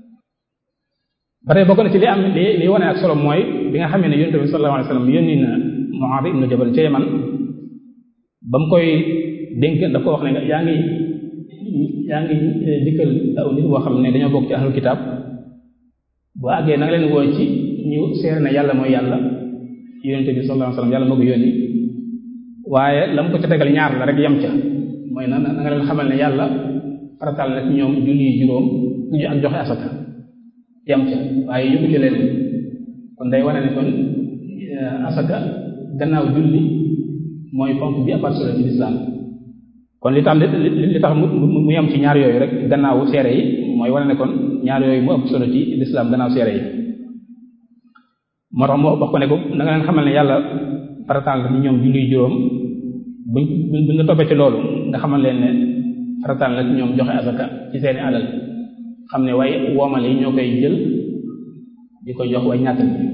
ba tey bokk na ci li am li li wane ak solo mooy bi nga xamee ne yonent bi sallallahu alayhi wasallam yónni na Mu'adh ibn Jabal ca Yaman ba mu koy dénk daf ko wax ne yaa ngi yaa ngi dikkal aw nit boo xam ne dañoo bokk ci ahlul kitaab boo àggee na nga leen woo ci ñu seere ne yàlla mooy yàlla yonent bi sallallahu alayhi wasallam yàlla moo ko yónni waaye la mu ko ca tegal ñaar la rek yem ca mooy na na nga leen xamal ne yàlla farataal na ci ñoom julli juróom ñu ak joxe asaka yem ca waaye yóbbu ci leen kon day wane ne kon asaka gannaaw julli mooy ponk bi apart solo ci lislaam kon li tax li tax mu mu yem ci ñaar yooyu rek gannaawu seere yi mooy wane ne kon ñaar yooyu mu ëpp solo ci lislaam gannaaw seere yi moo tax moo wax ko ne ko na nga leen xamal ne yàlla farataal na ci ñoom julli juróom buñ buñ nga toppee ci loolu nga xamal leen ne farataal na ci ñoom joxe asaka ci seeni alal xam ne waaye woomal yi ñoo koy jël di ko jox way ñàkk bi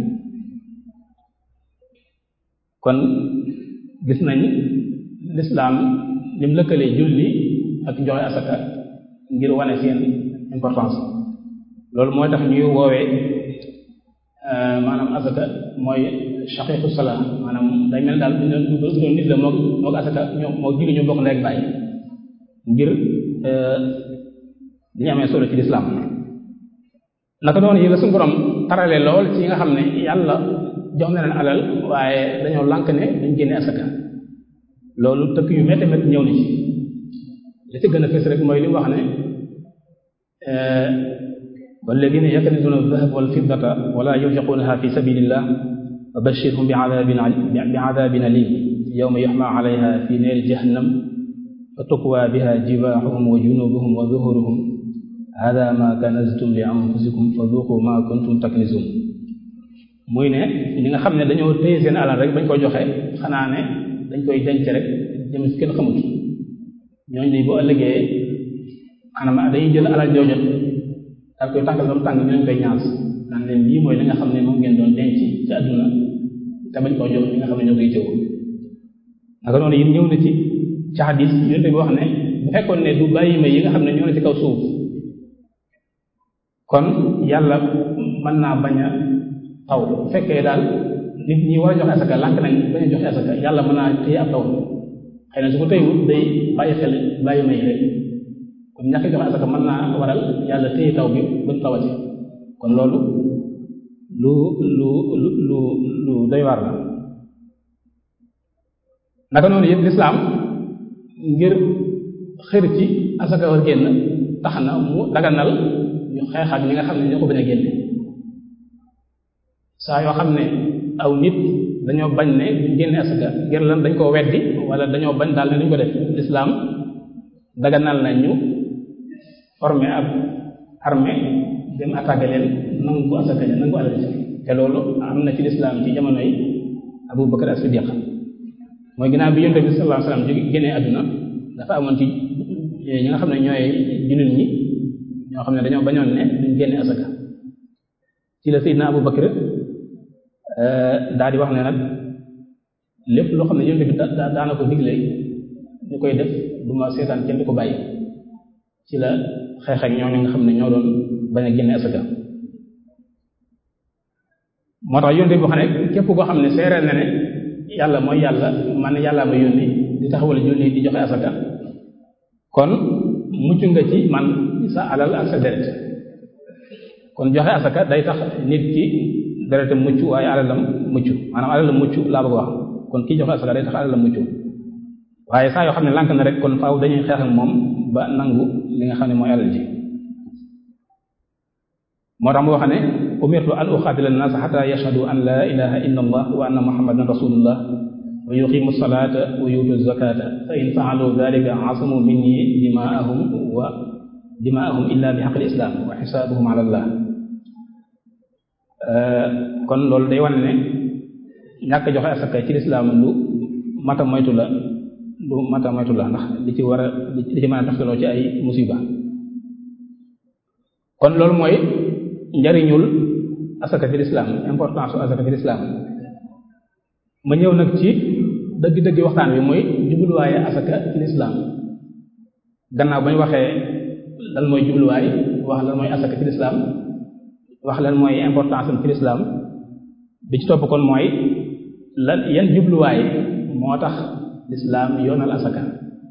kon gis nañ lislaam lim lëkkalee julli ak joxe asaka ngir wane seen importance loolu mooy tax ñuy woowee maanaam asaka mooy shaqiqu sala maanaam day mel daal bu doon nit la moo moo asaka ñoo moo julli ñoo bokk ndey ak bàyyi ngir li ñu amee solo ci lislaam naka noonu yi la suñu borom tarale lool ci nga xam ne yàlla jox na leen alal waaye dañoo lànk ne duñ génne asaka loolu tëkk yu métti métti ñëw na ci li ci gën a fës rek mooy li mu wax ne walladina yaknizuna adh-dhahaba wal fiddata wala yunfiqunaha fi sabilillah fa bashirhum bi adabin bi adabin alim yawma yuhma alayha fi naari jahannam fa tukwaa biha jibaahuhum wa junubuhum wa zuhuruhum hada ma kanaztum li anfusikum fa dhuqu ma kuntum taknizun muy ne ñi nga xam ne dañoo téye seen alal rek bañ ko joxe xanaa ne dañ koy denc rek jëm ci kenn xamut ñooñu de bu ëllëgee maanaam dañuy jël alal jooju daal koy tàngal ba mu tàng ñu leen koy ñaas naan leen lii mooy li nga xam ne moom ngeen doon denc ci àdduna te bañ koo jox ñi nga xam ne ñoo koy jëw naka noonu it ñëw na ci ci xadis yonte bi wax ne bu fekkoon ne du bàyyi ma yi nga xam ne ñoo ne ci kaw suuf kon yàlla mën naa bañ a taw bu fekkee daal nit ñi war a joxe asaka lànk nañ bañ a joxe asaka yàlla mën naa téye ab taw xëy na su ko téyewut day bàyyi xel bàyyi may rek kon ñàkk joxe asaka mën naa waral yàlla téye taw bi ba mu tawati kon loolu lu lu lu lu lu doy waar la naka noonu yëpp lislaam ngir xër ci asaka war génn tax na mu daganal ñu xeex ak ñi nga xam ne ñoo ko bañ a génne saa yoo xam ne aw nit dañoo bañ ne duñ génne asaka ngir lan dañ koo weddi wala dañoo bañ daal ne duñ ko def lislaam daganal na ñu formé ab armée dem attaqué leen nangu asaka ja nangu alal te loolu am na ci lislaam ci jamono yi Abu Bakar as-Siddiq mooy ginnaaw bi yonent bi sallallahu alayhi wasallam jóge génnee àdduna dafa amoon ci ñi nga xam ne ñooy jullit ñi ñoo xam ne dañoo bañoon ne duñ génne asaka ci la Seydina Abu Bakar daal di wax ne nag lépp loo xam ne yonent bi daana ko digle ñu koy def du ma seetaan kenn du ko bàyyi ci la xeex ak ñooñu nga xam ne ñoo doon bañ a génne asaka moo tax yonent bi wax ne képp koo xam ne seereel na ne yàlla mooy yàlla man yàlla ma yónni di taxawal julli di joxe asaka kon mucc nga ci man sa alal ak sa deret kon joxe asaka day tax nit ki deretam mucc waaye alalam mucc maanaam alalam mucc laa bëgg wax kon kii joxe asaka day tax alalam mucc waaye saa yoo xam ne lànk na rek kon faaw dañuy xeex ak moom ba nangu li nga xam ne mooy alal ji moo tax mu wax ne umirtu an uqatila an-nas hatta yashhadu an la ilaha illa allah wa anna muhammadan rasulullah wa yuqimu salata wa yutu zakata fa in fa'alu dhalika asamu minni dima'ahum wa dima'ahum illa bi haqqi al-islam wa hisabuhum ala allah kon loolu day wane ne ñàkk joxe asaka ci lislaam lu mata moytu la lu mata moytu la ndax li ci war a li ci mën a taxtaloo ci ay musiba kon loolu mooy njariñul asaka ci lislaam importance u asaka ci lislaam ma ñëw nag ci dëgg-dëgg waxtaan bi mooy jubluwaaye asaka ci lislaam gannaaw ba ñu waxee lan mooy jubluwaay wax lan mooy asaka ci lislaam wax lan mooy importance am ci lislaam bi ci topp kon mooy lan yan jubluwaay moo tax lislaam yoonal asaka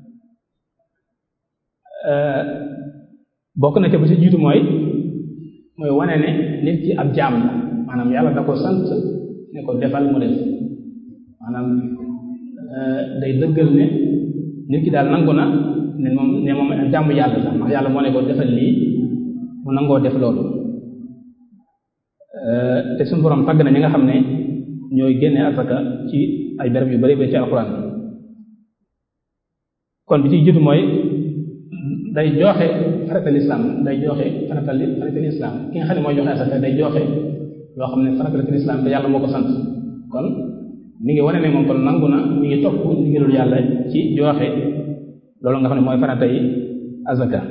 bokk na ca ba ci jiitu mooy mooy wane ne nit ki ab jaam la maanaam yàlla da ko sant ne ko defal mu def maanaam day dëggal ne nit ki daal nangu na ne moom ne moom jàmm yàlla la ndax yàlla moo ne ko defal lii mu nangoo def loolu te suñu borom tàgg na ñi nga xam ne ñooy génne asaka ci ay béréb yu bari ba ci alxuraan kon bi ci jiitu mooy day joxe faratal islam day joxe faratal faratal islam ki nga xam ne mooy joxe asaka day joxe loo xam ne faratal islam te yàlla moo ko sant kon mi ngi wane ne moom kon nangu na mi ngi topp ndigalul yàlla ci joxe loolu nga xam ne mooy farata yi asaka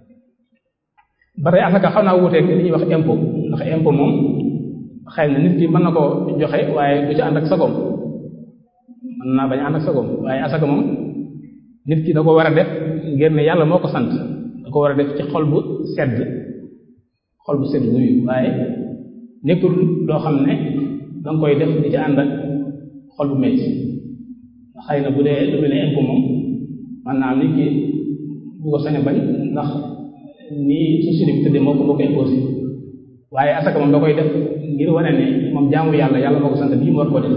ba tey asaka xaw naa wuuteeg li ñuy wax impôt ndax impôt moom xëy na nit ki mën na koo joxe waaye du ci ànd ak sagoom mën naa bañ ànd ak sagoom waaye asaka moom nit ki da ko war a def ngir ne yàlla moo ko sant da ko war a def ci xol bu sedd xol bu sedd guy waaye nekkul loo xam ne danga koy def di ci ànd ak xol bu metti xëy na bu dee lu mel ne impôt moom man naa nit ki du ko sañ a bañ ndax nii société bi tëddee moo ko moo ko imposé waaye asaka moom da koy def ngir wane ne moom jaamu yàlla yàlla moo ko sant lii mu war koo def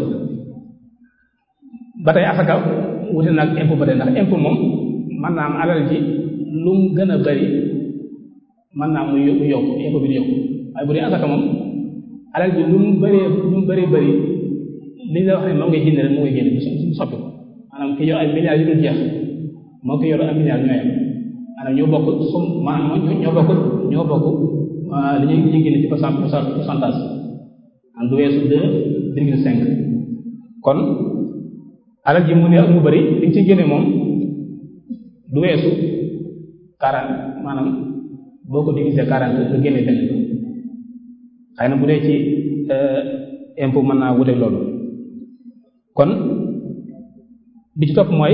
ba tey asaka wute nag impôt ba tey ndax impôt moom mën naa am alal ji lu mu gën a bari mën naa mu mu yokk impôt bi di yokk waaye bu dee asaka moom alal ji lu mu bëree lu mu bëree bëri li nga wax ne moo ngay génne rek moo ngay génne du soppi ko maanaam ki yor ay milliards yu dul jeex moo ki yor ay milliards ñooy am maanaam ñoo bokk sum maanaam ñoo bokk ñoo bokk li ñuy li ñuy génne ci pourcentage am du weesu deux virgule cinq kon alal ji mu ne ak mu bëri li nga ciy génne moom du weesu quarante maanaam boo ko divisé quarante nga génne benn xëy na bu dee ci impôt mën naa wute loolu kon bi ci topp mooy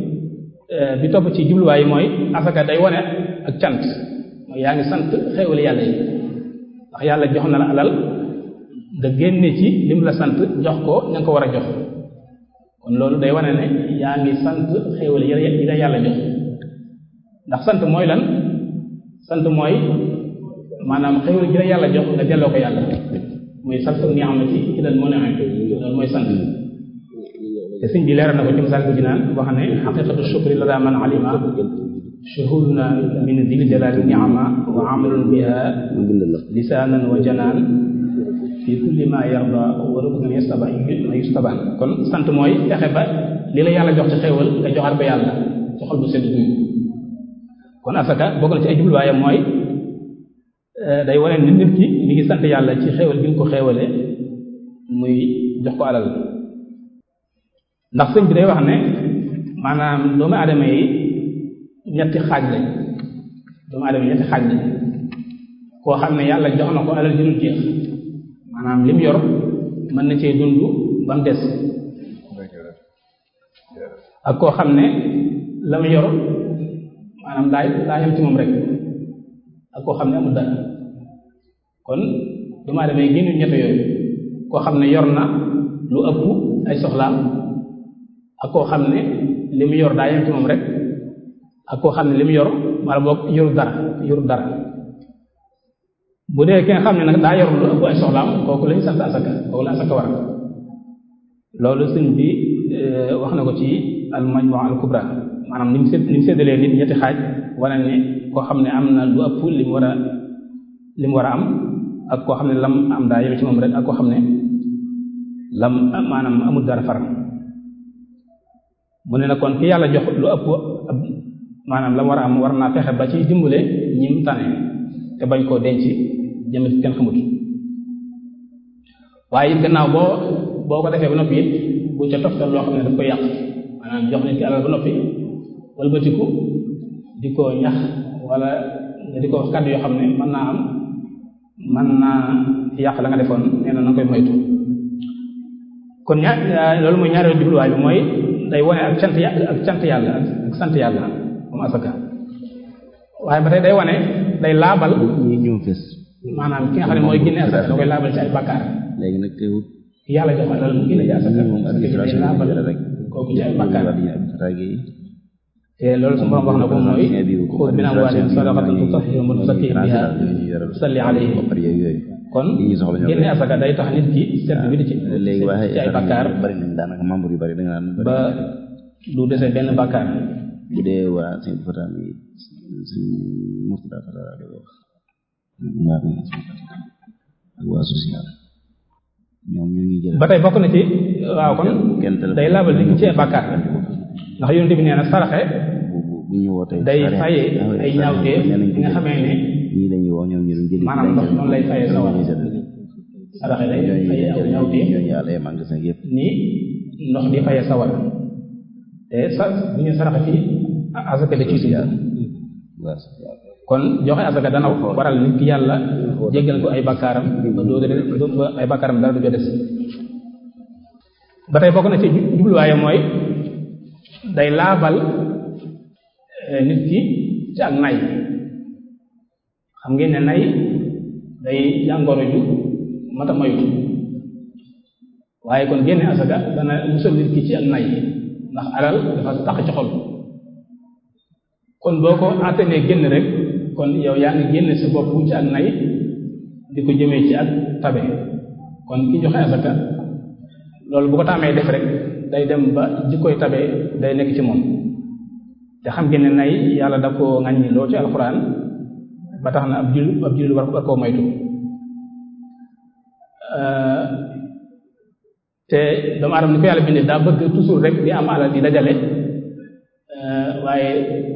bi topp ci jubluwaay yi mooy asaka day wane ak cant mooy yaa ngi sant xéewal yàlla yi ndax yàlla jox na la alal nga génne ci lim la sant jox ko ña nga ko war a jox kon loolu day wane ne yaa ngi sant xéewal yi la yàlla jox ndax sant mooy lan sant mooy maanaam xéewal gi la yàlla jox nga delloo ko yàlla muy sant ni'amati ilal mun'im loolu mooy sant te sëñ bi leeral na ko ci misaal ko ci naan wax ne xaqiqatu shukri la daa man alima shuhuduna min dil jalali ni'ama wa amalun biha lisaanan wa janaan fi kulli ma yarda wa ruknan yastaba ma yustaba kon sant mooy fexe ba li la yàlla jox ci xéewal nga joxaat ko yàlla ci xol bu sedd guy kon asaka bokk na ci ay jubluwaayam mooy day wane nit nit ki mi ngi sant yàlla ci xéewal gi mu ko xéewale muy jox ko alal ndax sëñ bi day wax ne maanaam doomu aadama yi ñetti xaaj lañ doomu aadama yi ñetti xaaj lañ koo xam ne yàlla jox na ko alal ju dul jeex maanaam lim yor mën na cee dund ba mu des ak koo xam ne la mu yor maanaam daa daa yem ci moom rek ak koo xam ne amul dara kon doomu aadama yi génn ñett yooyu koo xam ne yor na lu ëpp ay soxlaam ak koo xam ne li mu yor daa yem ci moom rek ak koo xam ne li mu yor wala boog yoru dara yoru dara bu dee ki nga xam ne nag daa yor lu ëpp ay soxlaam kooku lañu sant asaka kooku la asaka war loolu sëñ bi wax na ko ci al majmu al kubra maanaam ni mu sédd ni mu séddalee nit ñetti xaaj wane ne koo xam ne am na lu ëpp li mu war a li mu war a am ak koo xam ne lam am daa yem ci moom rek ak koo xam ne lam maanaam amul dara far mu ne na kon ki yàlla jox lu ëpp maanaam la mu war a am war naa fexe ba ci dimbale ñim tane te bañ koo denc jëm kenn xamut waaye it gannaaw boo boo ko defee ba noppi it bu ca toftal loo xam ne daf koy yàq maanaam jox nit ki alal ba noppi walbatiku di ko ñax wala nga di ko wax kàddu yoo xam ne mën naa am mën naa yàq la nga defoon nee na na koy moytu kon ñaar loolu mooy ñaareelu jubluwaay bi mooy day wone ak cant ak cant yàlla ak sant yàlla moom asaka waaye ba tey day wone day laabal ñi ñëw fes maanaam ki nga xam ne mooy génne asaka da koy laabal ci ay bàkkaar léegi nag teewut yàlla jox alal mu génne ci asaka moom asaka ji day administration laabal bi rek kooku ci ay bàkkaar administration te loolu su borom wax na ko mooy xud min amwaalihim sadaqatan tutahhiruhum wa tuzakkihim biha salli alayhim yooyu kon li ñuy soxla ñoo génne asaka day tax nit ki set bi di ci léegi waaye ci ay bàkkaar bari nañ daanaka membre yu bari da nga naan ba du dese benn bàkkaar bu dee waa seen fata mi suñ murtada fata da wax waa bi ak waa social ñoom ñu ngi jël ba tey bokk na ci waaw kon kenn téléphone day laabal nit ki ci ay bàkkaar ndax yonent bi nee na saraxe bu bu bu ñu wootee day faye ay ñaawteef yi nga xamee ne ñii dañuy wax ñoom ñu jëli maanaam ndox noonu lay faye sawar saraxe day faye aw ñaawteef ñooñu yàlla ay magasin yëpp ni ndox di faye sawar te sa bu ñu saraxe fii asaka da ciy dugg kon joxe asaka dana waral nit ki yàlla jéggal ko ay bakkaaram ba doo ba ay bakkaaram dara du ko des ba tey bokk na ci jubluwaaye mooy day laabal nit ki ci ak nay xam ngeen ne nay day jàngoro ju mata moytu waaye kon génne asaka dana musal nit ki ci ak nay ndax alal dafa tax ci xol kon boo ko àttanee génn rek kon yow yaa ngi génne sa bopp ci ak nay di ko jëmee ci ak tabe kon ki joxe asaka loolu bu ko tàmmee def rek day dem ba jikkoy tabe day nekk ci moom te xam ngeen ne nay yàlla da koo ŋàññi loolu ci alxuraan ba tax na ab jul ab jul war war koo moytu te doomu aadama ni ko yàlla bindee daa bëgg toujours rek di am alal di dajale waaye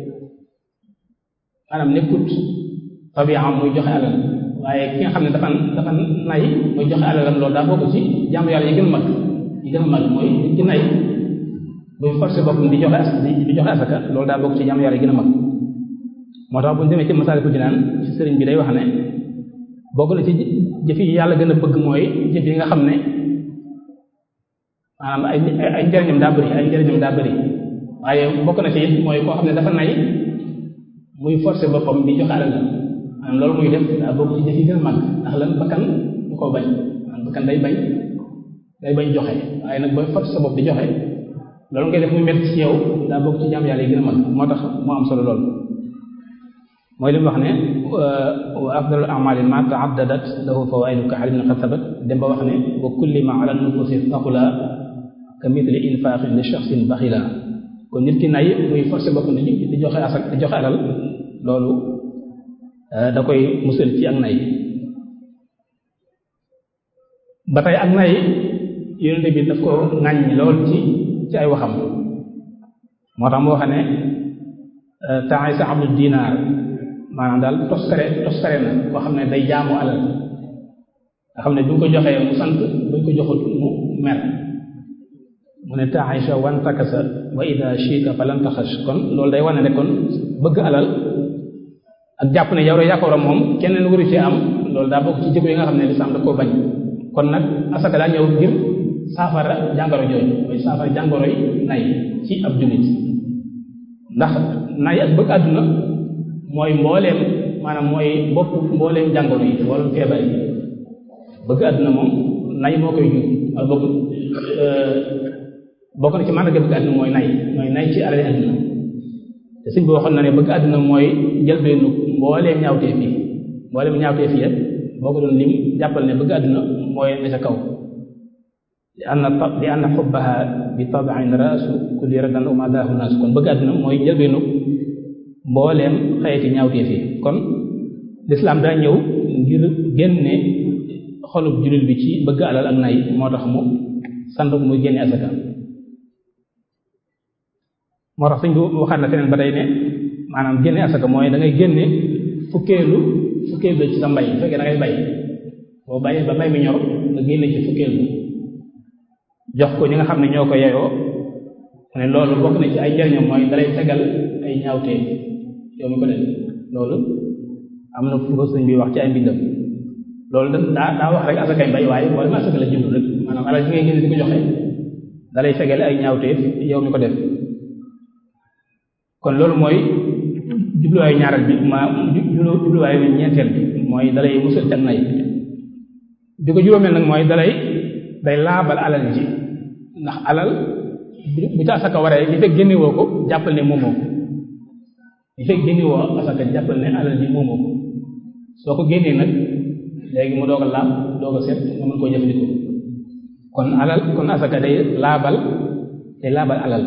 maanaam nekkut tabiam muy joxe alal waaye ki nga xam ne dafa dafa nay muy joxe alalam loolu daa bokk ci jaamu yàlla yi gën a mag yi gën a mag mooy nit ki nay buy forcé boppam di joxe as di joxe asaka loolu daa bokk ci jaamu yàlla yi gën a mag moo tax bu ñu demee ci Masaalikul Jinaan ci sëriñ bi day wax ne bokk na ci jëf yi yàlla gën a bëgg mooy jëf yi nga xam ne maanaam ay ay njëriñam daa bëri ay njëriñam daa bëri waaye bokk na ci it mooy koo xam ne dafa nay muy forcé boppam di joxe alal maanaam loolu muy def daa bokk ci jëf yi gën a mag ndax lan bakkan du ko bañ maanaam bakkan day bañ day bañ joxe waaye nag booy forcé sa bopp di joxe loolu ngay def muy métti ci yow daa bokk ci jaam yàlla yi gën a mag moo tax moo am solo lool mooy li mu wax ne wa afdalu amali ma taaddadat lahu fawaidu ka xalim na xasabat dem ba wax ne wa kulli ma ala nufusi thaqula ka mithli infaqin li shaxsin baxila kon nit ki nay muy forcé boppam di di joxe asak di joxe alal loolu da koy musal ci ak nay ba tey ak nay yonente bi daf ko ŋàññ lool ci ci ay waxam moo tax mu wax ne temps sa abdu dinaar maanaam daal toskare toskare na koo xam ne day jaamu alal nga xam ne bu ñu ko joxee mu sant bu ñu ko joxul mu mer mu ne taisha wan takasa wa ida shika falan taxash kon loolu day wane ne kon bëgg alal ak jàpp ne yow rek yaa ko war a moom keneen waru ci am loolu daa bokk ci jikko yi nga xam ne lislaam da koo bañ kon nag asaka daa ñëw ngir saafara jàngoro jooju mooy saafara jàngoro yi nay ci ab jullit ndax nay ak bëgg àdduna mooy mbooleem maanaam mooy bopp mbooleem jàngoro yi mbooleem feebar yi bëgg àdduna moom nay moo koy jur wala bokk bokk na ci màndarga bëgg àdduna mooy nay mooy nay ci alal àdduna te suñ bi waxoon na ne bëgg àdduna mooy jëlbeenu mbooleem ñaawteef yi mbooleem ñaawteef yi boo ko doon lim jàppal ne bëgg àdduna mooy ne ca kaw li anna li anna xubbaha bi tabiin raasu kulli radan wa madaahu naas kon bëgg àdduna mooy jëlbeenu mbooleem xeeti ñaawteef yi kon lislaam daa ñëw ngir génne xolub jullit bi ci bëgg alal ak nay moo tax mu sant muy génne asaka moo tax suñ ko waxaat na feneen ba tey ne maanaam génne asaka mooy da ngay génne fukkeelu fukkeelu ci sa mbay bu fekkee da ngay bay boo bàyyee ba mbay mi ñor nga génne ci fukkeelu jox ko ñi nga xam ne ñoo ko yeyoo ne loolu bokk na ci ay njariñam mooy dalay tegal ay ñaawtee yow mi ko def loolu am na fu ko sëñ bi wax ci ay mbindam loolu da daa daa wax rek asakay mbay waaye wala ma asaka la jublu rek maanaam alal bi ngay génne di ko joxe dalay fegal ay ñaawteef yow mi ko def kon loolu mooy jubluwaayu ñaareel bi ma jubluwaayu ñeenteel bi mooy dalay musal ci ak nay di ko juróomeel nag mooy dalay day laabal alal ji ndax alal bu ca asaka waree li fekk génnewoo ko jàppal ne moomoo ko li fekk génnewoo asaka jàppal ne alal ji moomoo ko soo ko génnee nag léegi mu doog a laab doog a set nga mën koo jëfandikoo kon alal kon asaka day laabal day laabal alal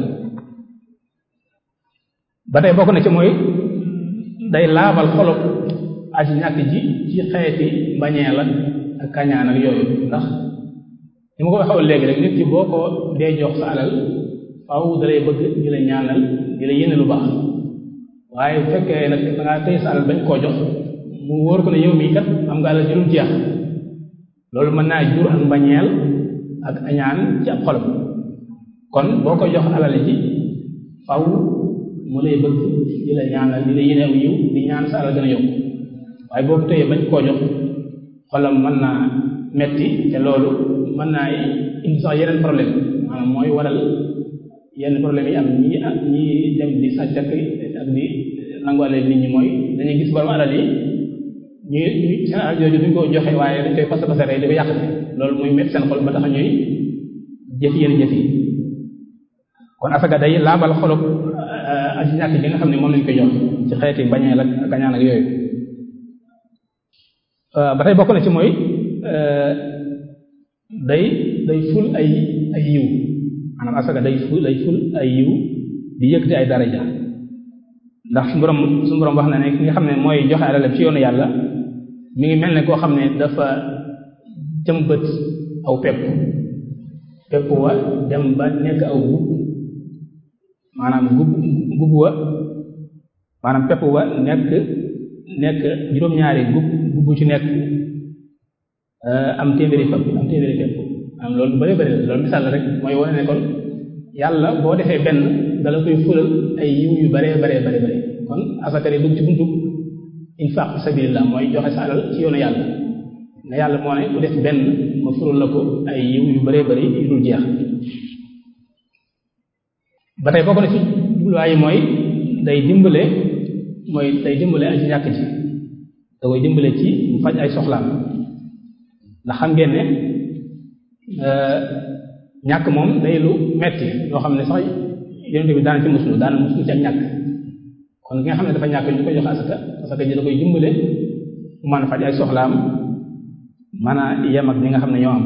ba tey bokk na ci mooy day laabal xolop aji ñàkk ji ci xeeti mbañeel ak ak kañaan ak yooyu ndax ni ma ko waxoon léegi rek nit ki boo ko dee jox sa alal faaw dalay bëgg di la ñaanal di la yéene lu baax waaye bu fekkee nag da ngaa téye sa alal bañ koo jox mu wóor ko ne yow mii kat am nga alal jëlul jeex loolu mën naa jur ak mbañeel ak añaan ci ab xolam kon boo ko jox alal ji faw mu lay bëgg di la ñaanal di la yéene aw yiw di ñaan sa alal gën a yokk waaye boo ko téyee bañ koo jox xolam mën naa metti te loolu mën naa indi sax yeneen problème maanaam mooy waral yenn problème yi am ñi ñi dem di sàcc ak di nangu alal nit ñi mooy dañuy gis borom alal yi ñu ñu seen alal jooju duñ ko joxe waaye dañ koy fas fasare di ko yàqate loolu muy métti seen xol ba tax ñuy jëf yenn jëf yi kon asaka day laabal xolub aji ñàkk ji nga xam ne moom lañ koy jox ci xeeti bañeel ak kañaan ak yooyu ba tey bokk na ci mooy day day ful ay ay yiw maanaam asaka day ful day ful ay yiw di yëkkati ay daraja ndax su borom su borom wax na ne ki nga xam ne mooy joxe alalam ci yoonu yàlla mi ngi mel ne koo xam ne dafa jëmbët aw pepp pepp wa dem ba nekk aw gub maanaam gub gub wa maanaam pepp wa nekk nekk juróom-ñaari gub gub ci nekk am téeméeri pepp am téeméeri pepp am loolu bari bari loolu misaal la rek mooy wane ne kon yàlla boo defee benn dala koy fulal ay yiw yu baree baree bare bare kon asaka de dugg ci buntu infaq fi sabilillah mooy joxe sa alal ci yoonu yàlla ne yàlla moo ne ku def benn ma fulal la ko ay yiw yu baree bari yu dul jeex ba tey bokk na ci jubluwaay yi mooy day dimbale mooy day dimbale aji ñàkk ji da koy dimbale ci mu faj ay soxlaam ndax xam ngeen ne ñàkk moom day lu metti loo xam ne sax yonent bi daana ci muslu daana muslu ci ak ñàkk kon ki nga xam ne dafa ñàkk ñu koy jox asaka asaka ji da koy dimbale mu mën a faj ay soxlaam mën a yem ak ñi nga xam ne ñoo am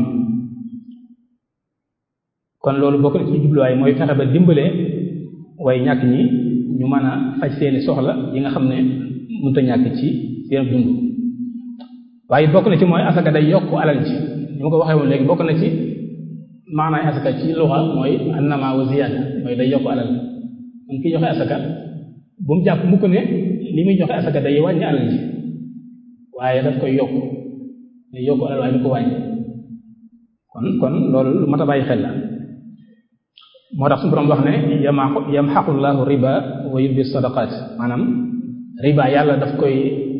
kon loolu bokk na ci jubluwaay mooy fexe ba dimbale way ñàkk ñi ñu mën a faj seeni soxla yi nga xam ne mënut a ñàkk ci seen dund waaye bokk na ci mooy asaka day yokk alal ji ni ma ko waxee woon léegi bokk na ci maanaay asaka ci luxa mooy annama wa ziyaada mooy day yokk alal kon ki joxe asaka bu mu jàpp mukk ne li muy joxe asaka day wàññi alal ji waaye daf koy yokk day yokk alal waaye du ko wàññi kon kon loolu lu mat a bàyyi xel la moo tax suñu borom wax ne yamaqu yamxaqullahu riba wa yurbi sadaqat maanaam riba yàlla daf koy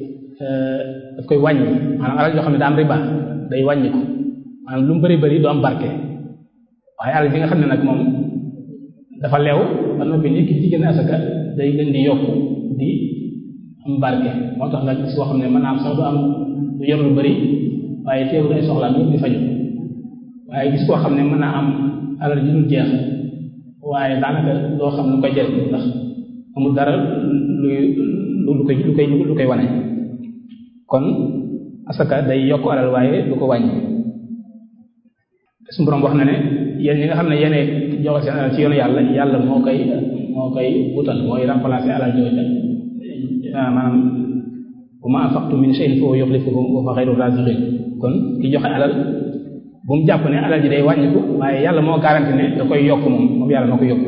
daf koy wàññi maanaam alal joo xam ne daa am riba day wàññi ko maanaam lu mu bëri bëri du am barke waaye alal bi nga xam ne nag moom dafa leew ba noppi nit ki ci génne asaka day gën di yokku di am barke moo tax nga gis koo xam ne mën naa am sax du am du yor lu bëri waaye teewul ay soxlaam yëpp di faju waaye gis koo xam ne mën naa am alal ji dul jeex waaye daanaka doo xam lu koy jëriñ ndax amul dara luy lu koy lu koy lu koy wane kon asaka day yokk alal waaye du ko wàññi suñu borom wax na ne yéen ñi nga xam ne yéene joxe seen alal ci yoonu yàlla yàlla moo koy moo koy wutal mooy remplacer alal jooja maanaam wa ma anfaqtum min shay'in fa huwa yukhlifuhu wa huwa khayru raziqin kon ki joxe alal bu mu jàpp ne alal ji day wàññiku waaye yàlla moo garanti ne da koy yokk moom moom yàlla moo koy yokk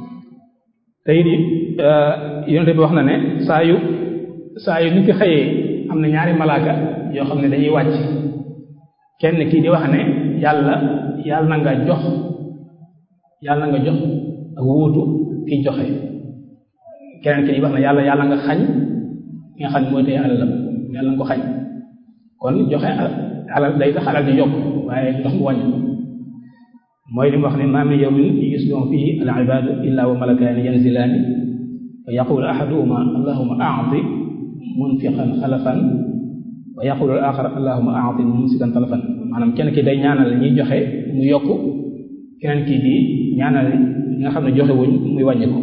te it yonente bi wax na ne saa yu saa yu nit ki xëyee am na ñaari malaaka yoo xam ne dañuy wàcc kenn kii di wax ne yàlla yàlla na nga jox yàlla na nga jox ak wuutu kiy joxe keneen ki di wax ne yàlla yàlla nga xañ ki nga xam ne mooy tey alalam yàlla nga ko xañ kon joxe alal day tax alal di yokk waaye du tax mu wàññi mooy li mu wax ne ma min yawmin yusbihu fihi al ibadu illa wa malakaani yanzilaani fa yaqulu ahaduhuma allahuma a'ti munfiqan xalafan wa yaqulu al axar allahuma a'ti mumsikan talafan maanaam kenn ki day ñaanal ñiy joxe mu yokk keneen ki di ñaanal ñi nga xam ne joxe wuñ muy wàññi ko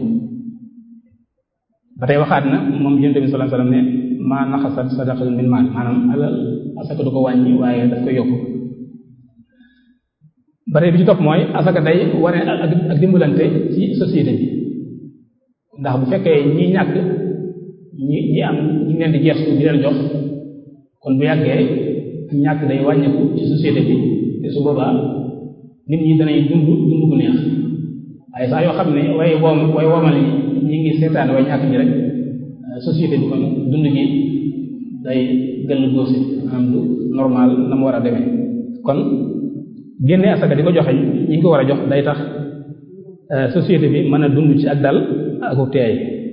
ba tey waxaat na moom yonent bi sallallahu alayhi wasallam ne maa naxasat sadaqatun min maal maanaam alal asaka du ko wàññi waaye daf koy yokk ba tey bi ci topp mooy asaka day wane ak ak dimbalante ci société bi ndax bu fekkee ñi ñàkk ñi ñi am ñi leen di geestu di leen jox kon bu yàggee ñàkk day wàññeeku ci société bi te su boobaa nit ñi danay dund dund bu neex waaye saa yoo xam ne way woom way woomal yi ñi ngi seetaan way ñàkk ñi rek société bi kon dund gi day gën a góosi am du normal na mu war a demee kon génne asaka di ko joxe ñi ngi ko war a jox day tax société bi mën a dund ci ak dal aku teey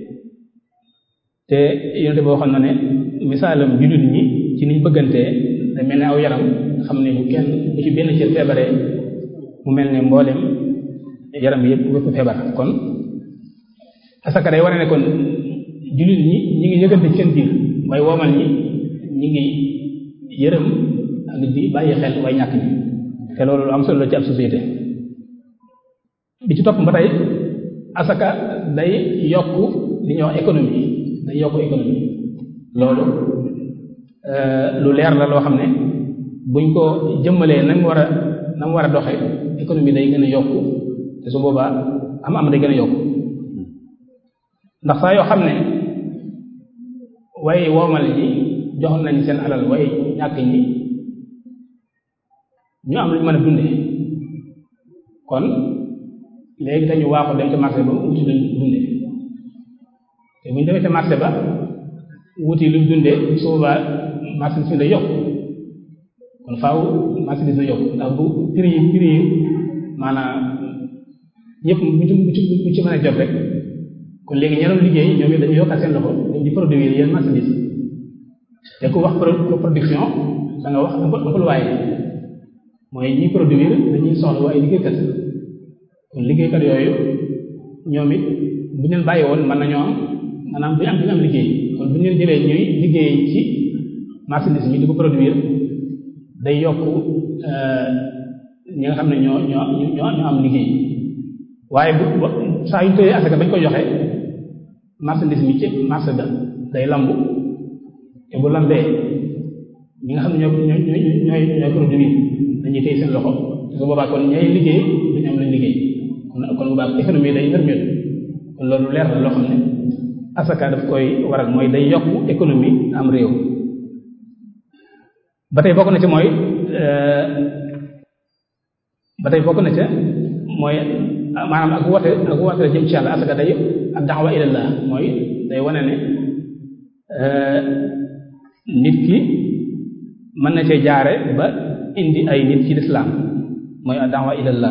te yonente boo xam na ne misaalam jullit ñi ci niñ bëggantee da mel ne aw yaram xam ne bu kenn bu ci benn cër feebaree mu mel ne mboolem yaram bi yëpp wépp feebar kon asaka day wane ne kon jullit ñi ñi ngi yëgante ci seen biir waaye woomal ñi ñi ngi yërëm ak di bàyyi xel way ñàkk ñi te loolu lu am solo la ci ab société bi ci topp ba tey asaka day yokk li ñuy wax économie day yokk économie loolu lu leer la loo xam ne buñ ko jëmmalee na mu war a na mu war a doxe économie day gën a yokku te su boobaa am am day gën a yokku ndax saa yoo xam ne way woomal ñi jox nañ seen alal way ñàkk ñi ñu am lu ñu mën a dunde kon léegi dañu waaxu dem ca marché ba wuti luñ dunde te bu ñu demee ca marché ba wuti luñ dunde su boobaa marchandise bi day yokk kon faaw marchandise day yokk ndax bu prix yi prix yi maanaam ñëpp bu ci bu ci mën a jot rek kon léegi ñeneen liggéey ñoom it dañuy yokkaat seen loxo dem di produire yenn marchandise te ku wax production da nga wax employé mooy ñi produire dañuy soxla ay liggéeykat kon liggéeykat yooyu ñoom it bu ñu leen bàyyi woon mën nañoo am maanaam bu ñu am bu ñu am liggéey kon bu ñu leen jëlee ñuy liggéey ci marchandise mi di ko produire day yokk ñi nga xam ne ñoo ñoo ñoo ñoo am liggéey waaye bu saa yu ñu tëyee asaka bañ ko joxe marchandise mi ci marché ba day lambu te bu lambee ñi nga xam ne ñoo ñoo ñooy ñooy produire dañuy téye seen loxo te su boobaa kon ñay liggéey duñu am lañ liggéey kon kon bu baax économie day nërmeel kon loolu leer na loo xam ne asaka daf koy waral mooy day yokk économie am réew ba tey bokk na ci mooy ba tey bokk na ca mooy maanaam ak woote ak woote la jëm ci yàlla asaka day ak da'wa ilallah mooy day wane ne nit ki mën na cee jaare ba indi ay nit ci lislaam mooy ak da'wa ilallah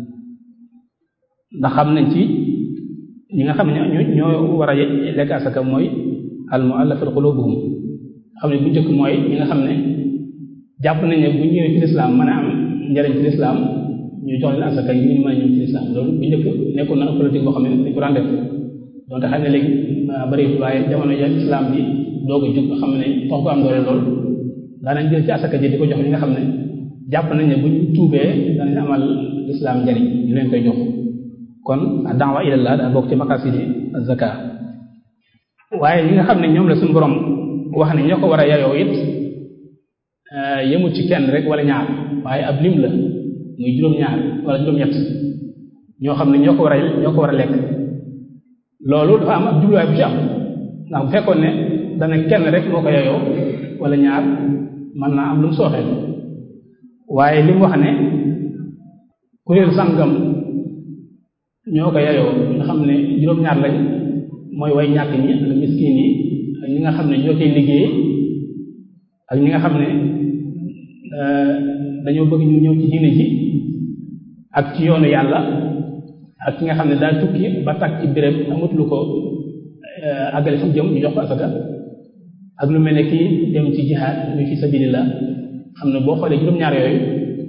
ndax xam nañ ci ñi nga xam ne ñoo ñoo war a lekk asaka mooy al mu'allafat qulubuhum xam ne bu njëkk mooy ñi nga xam ne jàpp nañ ne bu ñëwee ci lislaam mën a am njariñ ci lislaam ñu jox leen asaka ngir ñu mën a ñëw ci lislaam loolu bu njëkk nekkoon na politique boo xam ne dañ ko daan def donte xam ne léegi bari waaye jamono ya islam bi doog a jug nga xam ne tax ko am doole lool daanañ jël ci asaka ji di ko jox ñi nga xam ne jàpp nañ ne buñ tuubee danañ amal lislaam njariñ ñu leen koy jox kon da'wa ilallah daa bokk ci maqasidi zaka waaye ñi nga xam ne ñoom la suñu borom wax ne ñoo ko war a yayoo it yemul ci kenn rek wala ñaar waaye ab lim la muy juróom-ñaar wala juróom-ñett ñoo xam ne ñoo ko war a ñoo ko war a lekk loolu dafa am ab jubluwaay bu ci am ndax bu fekkoon ne dana kenn rek moo ko yayoo wala ñaar mën naa am lu mu sooxee waaye li mu wax ne kuréel sàngam ñoo ko yayoo nga xam ne juróom-ñaar lañ mooy way ñàkk ñi ak miskin yi ak ñi nga xam ne ñoo cay liggéey ak ñi nga xam ne dañoo bëgg ñu ñëw ci diine ji ak ci yoonu yàlla ak ki nga xam ne daa tukki ba tag ci béréb amut lu ko àggale fu jëm ñu jox ko asaka ak lu mel ne kii dem ci jihaad muy fi sabilillah xam ne boo xoolee juróom-ñaar yooyu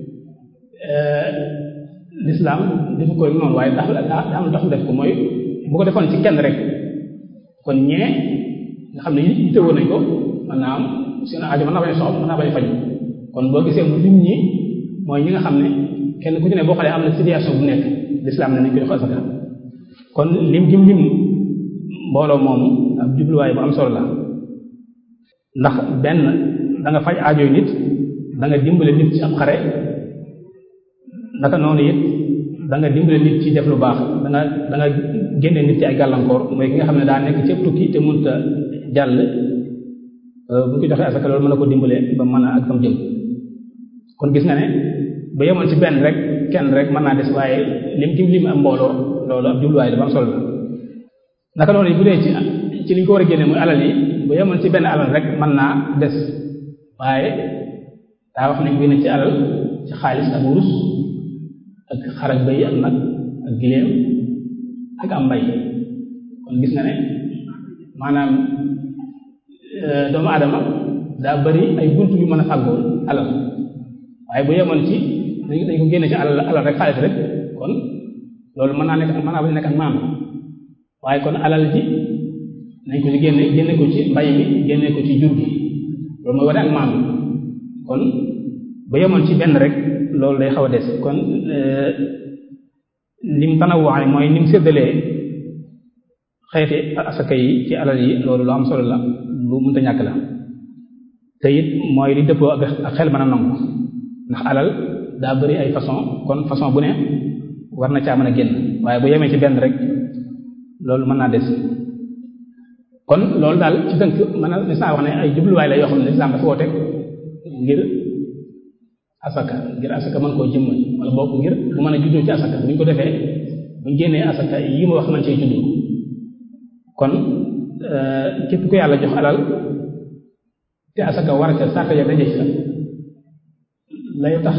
l'islam defu ko noonu waaye tax daa am tax def ko mooy bu ko defoon ci kenn rek kon ñee nga xam ne yitte woon nañ ko mën naa am seen aajo mën naa bañ a soxla mën naa bañ a faju kon boo gisee mu lim ñi mooy ñi nga xam ne kenn ku ci ne boo xoolee am na situation bu nekk l'islam ne nañ ko jox asaka kon lim gim lim mbooloo moomu ab jubluwaay bu am solo la ndax benn da nga faj aajoy nit da nga dimbale nit ci ab xare naka noonu it da nga dimbale nit ci def lu baax da nga da nga génne nit ci ay gàllankoor mooy ki nga xam ne daa nekk ci tukki te mënut a jàll bu ñu ko joxee asaka loolu mën na ko dimbale ba mën a ak fam jëm kon gis nga ne ba yemoon ci benn rek kenn rek mën naa des waaye lim ci lim am mbooloo loolu ab jubluwaay dafa am solo la naka noonu bu dee ci ci li ñu ko war a génne muy alal yi bu yemoon ci benn alal rek mën naa des waaye daa wax nañ génne ci alal ci xaalis ak wurus ak xar ak bëy ak nag ak giléem ak am mbay kon gis nga ne maanaam doomu aadama daa bari ay bunt yu mën a fàggoo alal waaye bu yemoon ci dañ ko génne ci alal alal rek xaalis rek kon loolu mën naa nekk mën naa bañ nekk ak maam waaye kon alal ji nañ ko ci génne génne ko ci mbay mi génne ko ci jur gi loolu mooy wane ak maam kon bu yemoon ci benn rek loolu day xaw a des kon lim tanawwaay mooy nim séddalee xeeti asaka yi ci alal yi loolu lu am solo la lu mënta ñàkk la te it mooy li dëppoo ak xel mën a nangu ndax alal daa bari ay façon kon façon bu ne war na caa mën a génn waaye bu yemee ci benn rek loolu mën naa des kon loolu daal ci tënk mën a mis naa wax ne ay jubluwaay la yoo xam ne lislaam dafa woote ngir asaka ngir asaka mën koo jëmmal wala bokk ngir bu mën a juddoo ci asaka bu ñu ko defee bu ñu génnee asaka yi ma wax mën cee juddoo kon képp ku yàlla jox alal te asaka war ca sàkk ya daje ca lay tax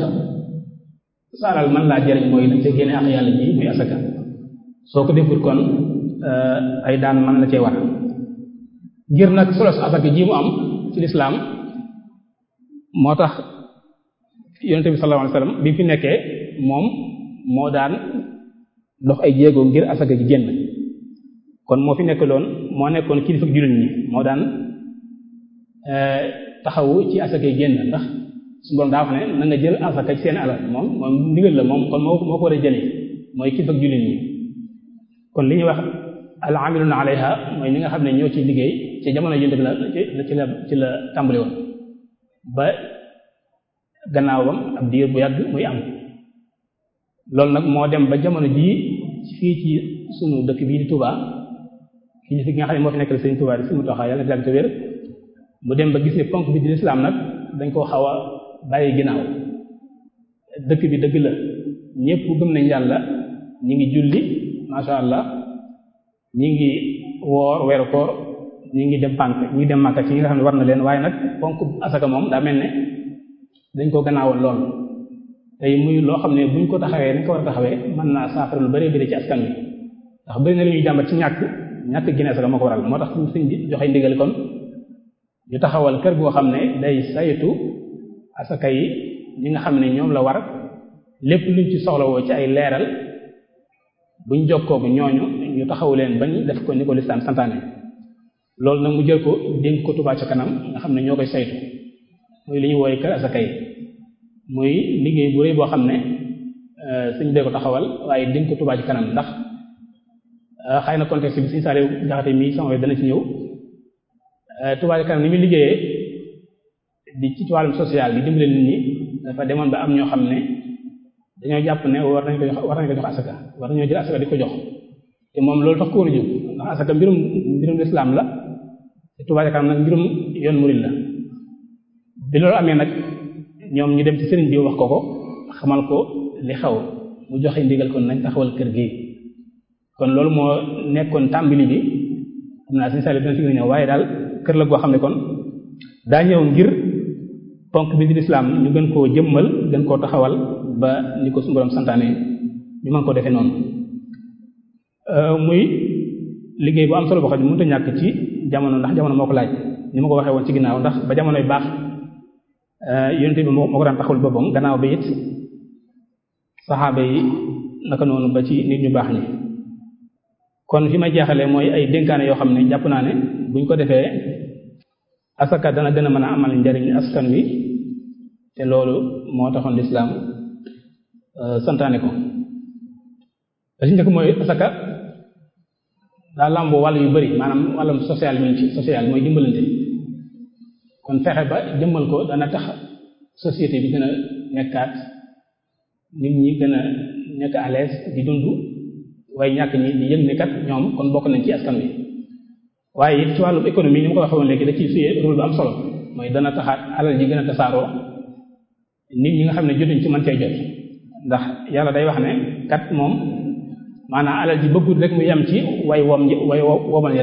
sa alal mën laa jëriñ mooy dañ ca génne ak yàlla ji muy asaka soo ko defut kon ay daan mën la cee war ngir nag solo su asaka ji mu am ci lislaam moo tax yonente bi sallallahu alayhi wasallam bi fi nekkee moom moo daan dox ay jéego ngir asaka ji génn kon moo fi nekk loon moo nekkoon kilifa jullit ñi moo daan taxawu ci asaka yi génn ndax su borom daa wax ne na nga jël asaka ci seen alal moom moom ndigal la moom kon moo moo ko war a jëlee mooy kilifa jullit ñi kon li ñuy wax al amiluna alayha mooy ñi nga xam ne ñoo ci liggéey ci jamono yonte bi la ci la ci la tàmbali woon ba gannaawam ab diir bu yàgg muy am loolu nag moo dem ba jamono jii fii ci sunu dëkk bii di Touba kii fi nga xam ne moo fi nekkal Sëriñ Touba di suñu taxaw yàlla na te wér mu dem ba gis ne ponk bi di lislaam nag dañ koo xaw a bàyyi ginnaaw dëkk bi dëgg la ñépp gëm nañ yàlla ñi ngi julli masha Allah ñi ngi woor weeru koor ñi ngi dem pànk ñi ngi dem màkka ci ñi nga xam ne war na leen waaye nag ponk asaka moom daa mel ne dañ koo gannaawoon lool tey muy loo xam ne buñ ko taxawee dañ ko war a taxawee mën naa saafara lu bari bari ci askan wi ndax bari na lu ñuy jàmbat ci ñàkk ñàkk génne asaka moo ko waral moo tax suñ sëñ bi joxe ndigal kon ñu taxawal kër goo xam ne day saytu asaka yi ñi nga xam ne ñoom la war lépp luñ ci soxlawoo ci ay leeral buñ jokkoo bu ñooñu ñu taxaw leen bañ def ko ni ko lislaam santaane loolu nag mu jël ko dénk ko Touba ca kanam nga xam ne ñoo koy saytu muy li ñuy wooye kër asaka yi muy liggéey bu rëy boo xam ne suñ bee ko taxawal waaye dénk ko Touba ca kanam ndax xëy na contexte bi suñu saale jaxate mii sama wet dana ci ñëw Touba ca kanam ni muy liggéeyee di ci wàllum social di dimbale nit ñi dafa demoon ba am ñoo xam ne dañoo jàpp ne war nañ ko jox war nañ ko jox asaka war nañoo jël asaka di ko jox te moom loolu tax ko woon a jóg ndax asaka mbirum mbirum lislaam la te Touba ca kanam nag mbirum yoon murid la bi loolu amee nag ñoom ñu dem ci sëriñ bi wax ko ko xamal ko li xew mu joxe ndigal kon nañ taxawal kër gi kon loolu moo nekkoon tàmbali bi xam naa suñu sali dina ci gën a ñëw waaye daal kër la goo xam ne kon daa ñëw ngir ponk bi di lislaam ñu gën koo jëmmal gën koo taxawal ba ni ko suñu borom santaane ñu mën koo defee noonu muy liggéey bu am solo boo xam ne mënut a ñàkk ci jamono ndax jamono moo ko laaj ni ma ko waxee woon ci ginnaaw ndax ba jamonoy baax yonente bi moo ko daan taxawal boppam gannaaw ba it saxaaba yi naka noonu ba ci nit ñu baax ñi kon fi may jeexalee mooy ay dénkaane yoo xam ne jàpp naa ne buñ ko defee asaka dana gën a mën a amal njariñ askan wi te loolu moo taxoon lislaam santaane ko da ci njëkk mooy asaka daa làmboo wàll yu bari maanaam wàllum social mi ci social mooy dimbalante kon fexe ba jëmmal ko dana tax société bi gën a nekkaat nit ñi gën a nekk à l'aise di dund waaye ñàkk ñi di yëg ne kat ñoom kon bokk nañ ci askan wi waaye it ci wàllum économie ni ma ko waxee woon léegi da ciy suyee rôle bu am solo mooy dana taxaat alal ji gën a tasaaroo nit ñi nga xam ne jotuñ ci mën cee jot ndax yàlla day wax ne kat moom maanaam alal ji bëggul rek mu yem ci way wom way womal yi rek nga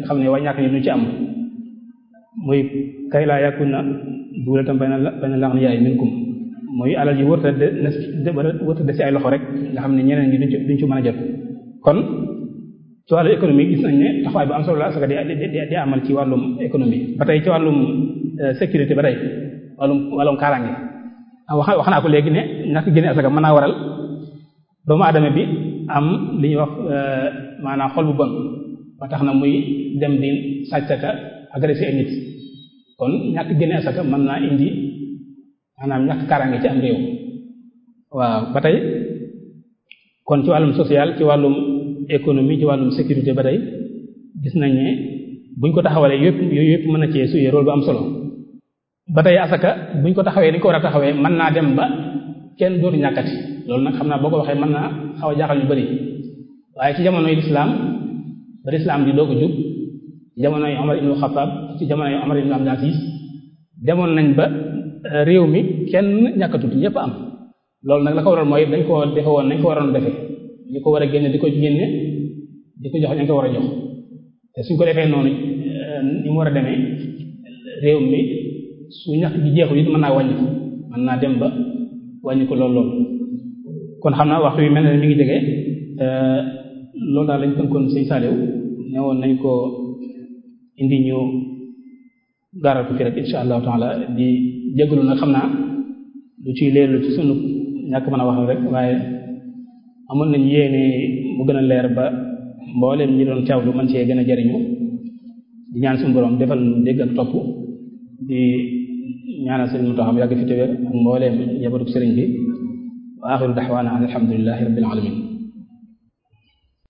nga xam ne waa ñàkk ñi duñ ci am muy kay laa yakuna duulatan bayna bayna al-aghniya'i minkum muy alal yi wërta de wërta de ci ay loxo rek nga xam ne ñeneen ñi duñ ci duñ ci mën a jot kon ci wàllu économie gis nañ ne taxawaay bu am solo la asaka di di amal ci wàllum économie ba tey ci wàllum sécurité ba tey wàllum wàllum kaaraange wax wax naa ko léegi ne ñàkk génne asaka mën naa waral doomu aadama bi am li ñuy wax maanaam xol bu bon ba tax na muy dem di sàccaka agressé ay nit kon ñàkk génne asaka mën naa indi maanaam ñàkk kaaraange ci am réew waaw ba tey kon ci wàllum social ci wàllum économie ci wàllum sécurité ba tey gis nañ ne buñ ko taxawalee yëpp yooyu yëpp mën na cee suyee rôle bu am solo ba tey asaka buñ ko taxawee ni ko war a taxawee mën naa dem ba kenn dootu ñàkkati loolu nag xam naa boo ko waxee mën naa xaw a jaaxal ñu bari waaye ci jamonoy lislaam ba lislaam di doog a jub ci jamonoy Omar ibn Khattab ci jamonoy Omar ibn Abdul Aziz demoon nañ ba réew mi kenn ñàkkatut ñëpp am loolu nag la ko waral mooy dañ ko defe woon nañ ko waroon defe ñu ko war a génne di ko génne di ko jox ñu ko war a jox te suñ ko defee noonu ni mu war a demee réew mi su ñàkk gi jeexul it mën naa wàññi ko mën naa dem ba wàññi ko lool lool kon xam naa waxtu wi mel ne mi ngi jege loolu daal lañ tënkoon sëñ Saliou ne woon nañ ko indi ñu gaaral ko fi rek insha allahu taala di jégalu nag xam naa lu ciy leerlu ci sunu ñàkk mën a wax rek waaye amoon nañ yéene mu gën a leer ba mbooleem ñi doon teewlu man cee gën a jariñu di ñaan suñu borom defal nu dégg ak topp di ñaanal sëriñ Mountakha mu yàgg fi téwér ak mbooleem njabootu sëriñ bi wa axiru daxwaana alhamdulillahi rabbil alamin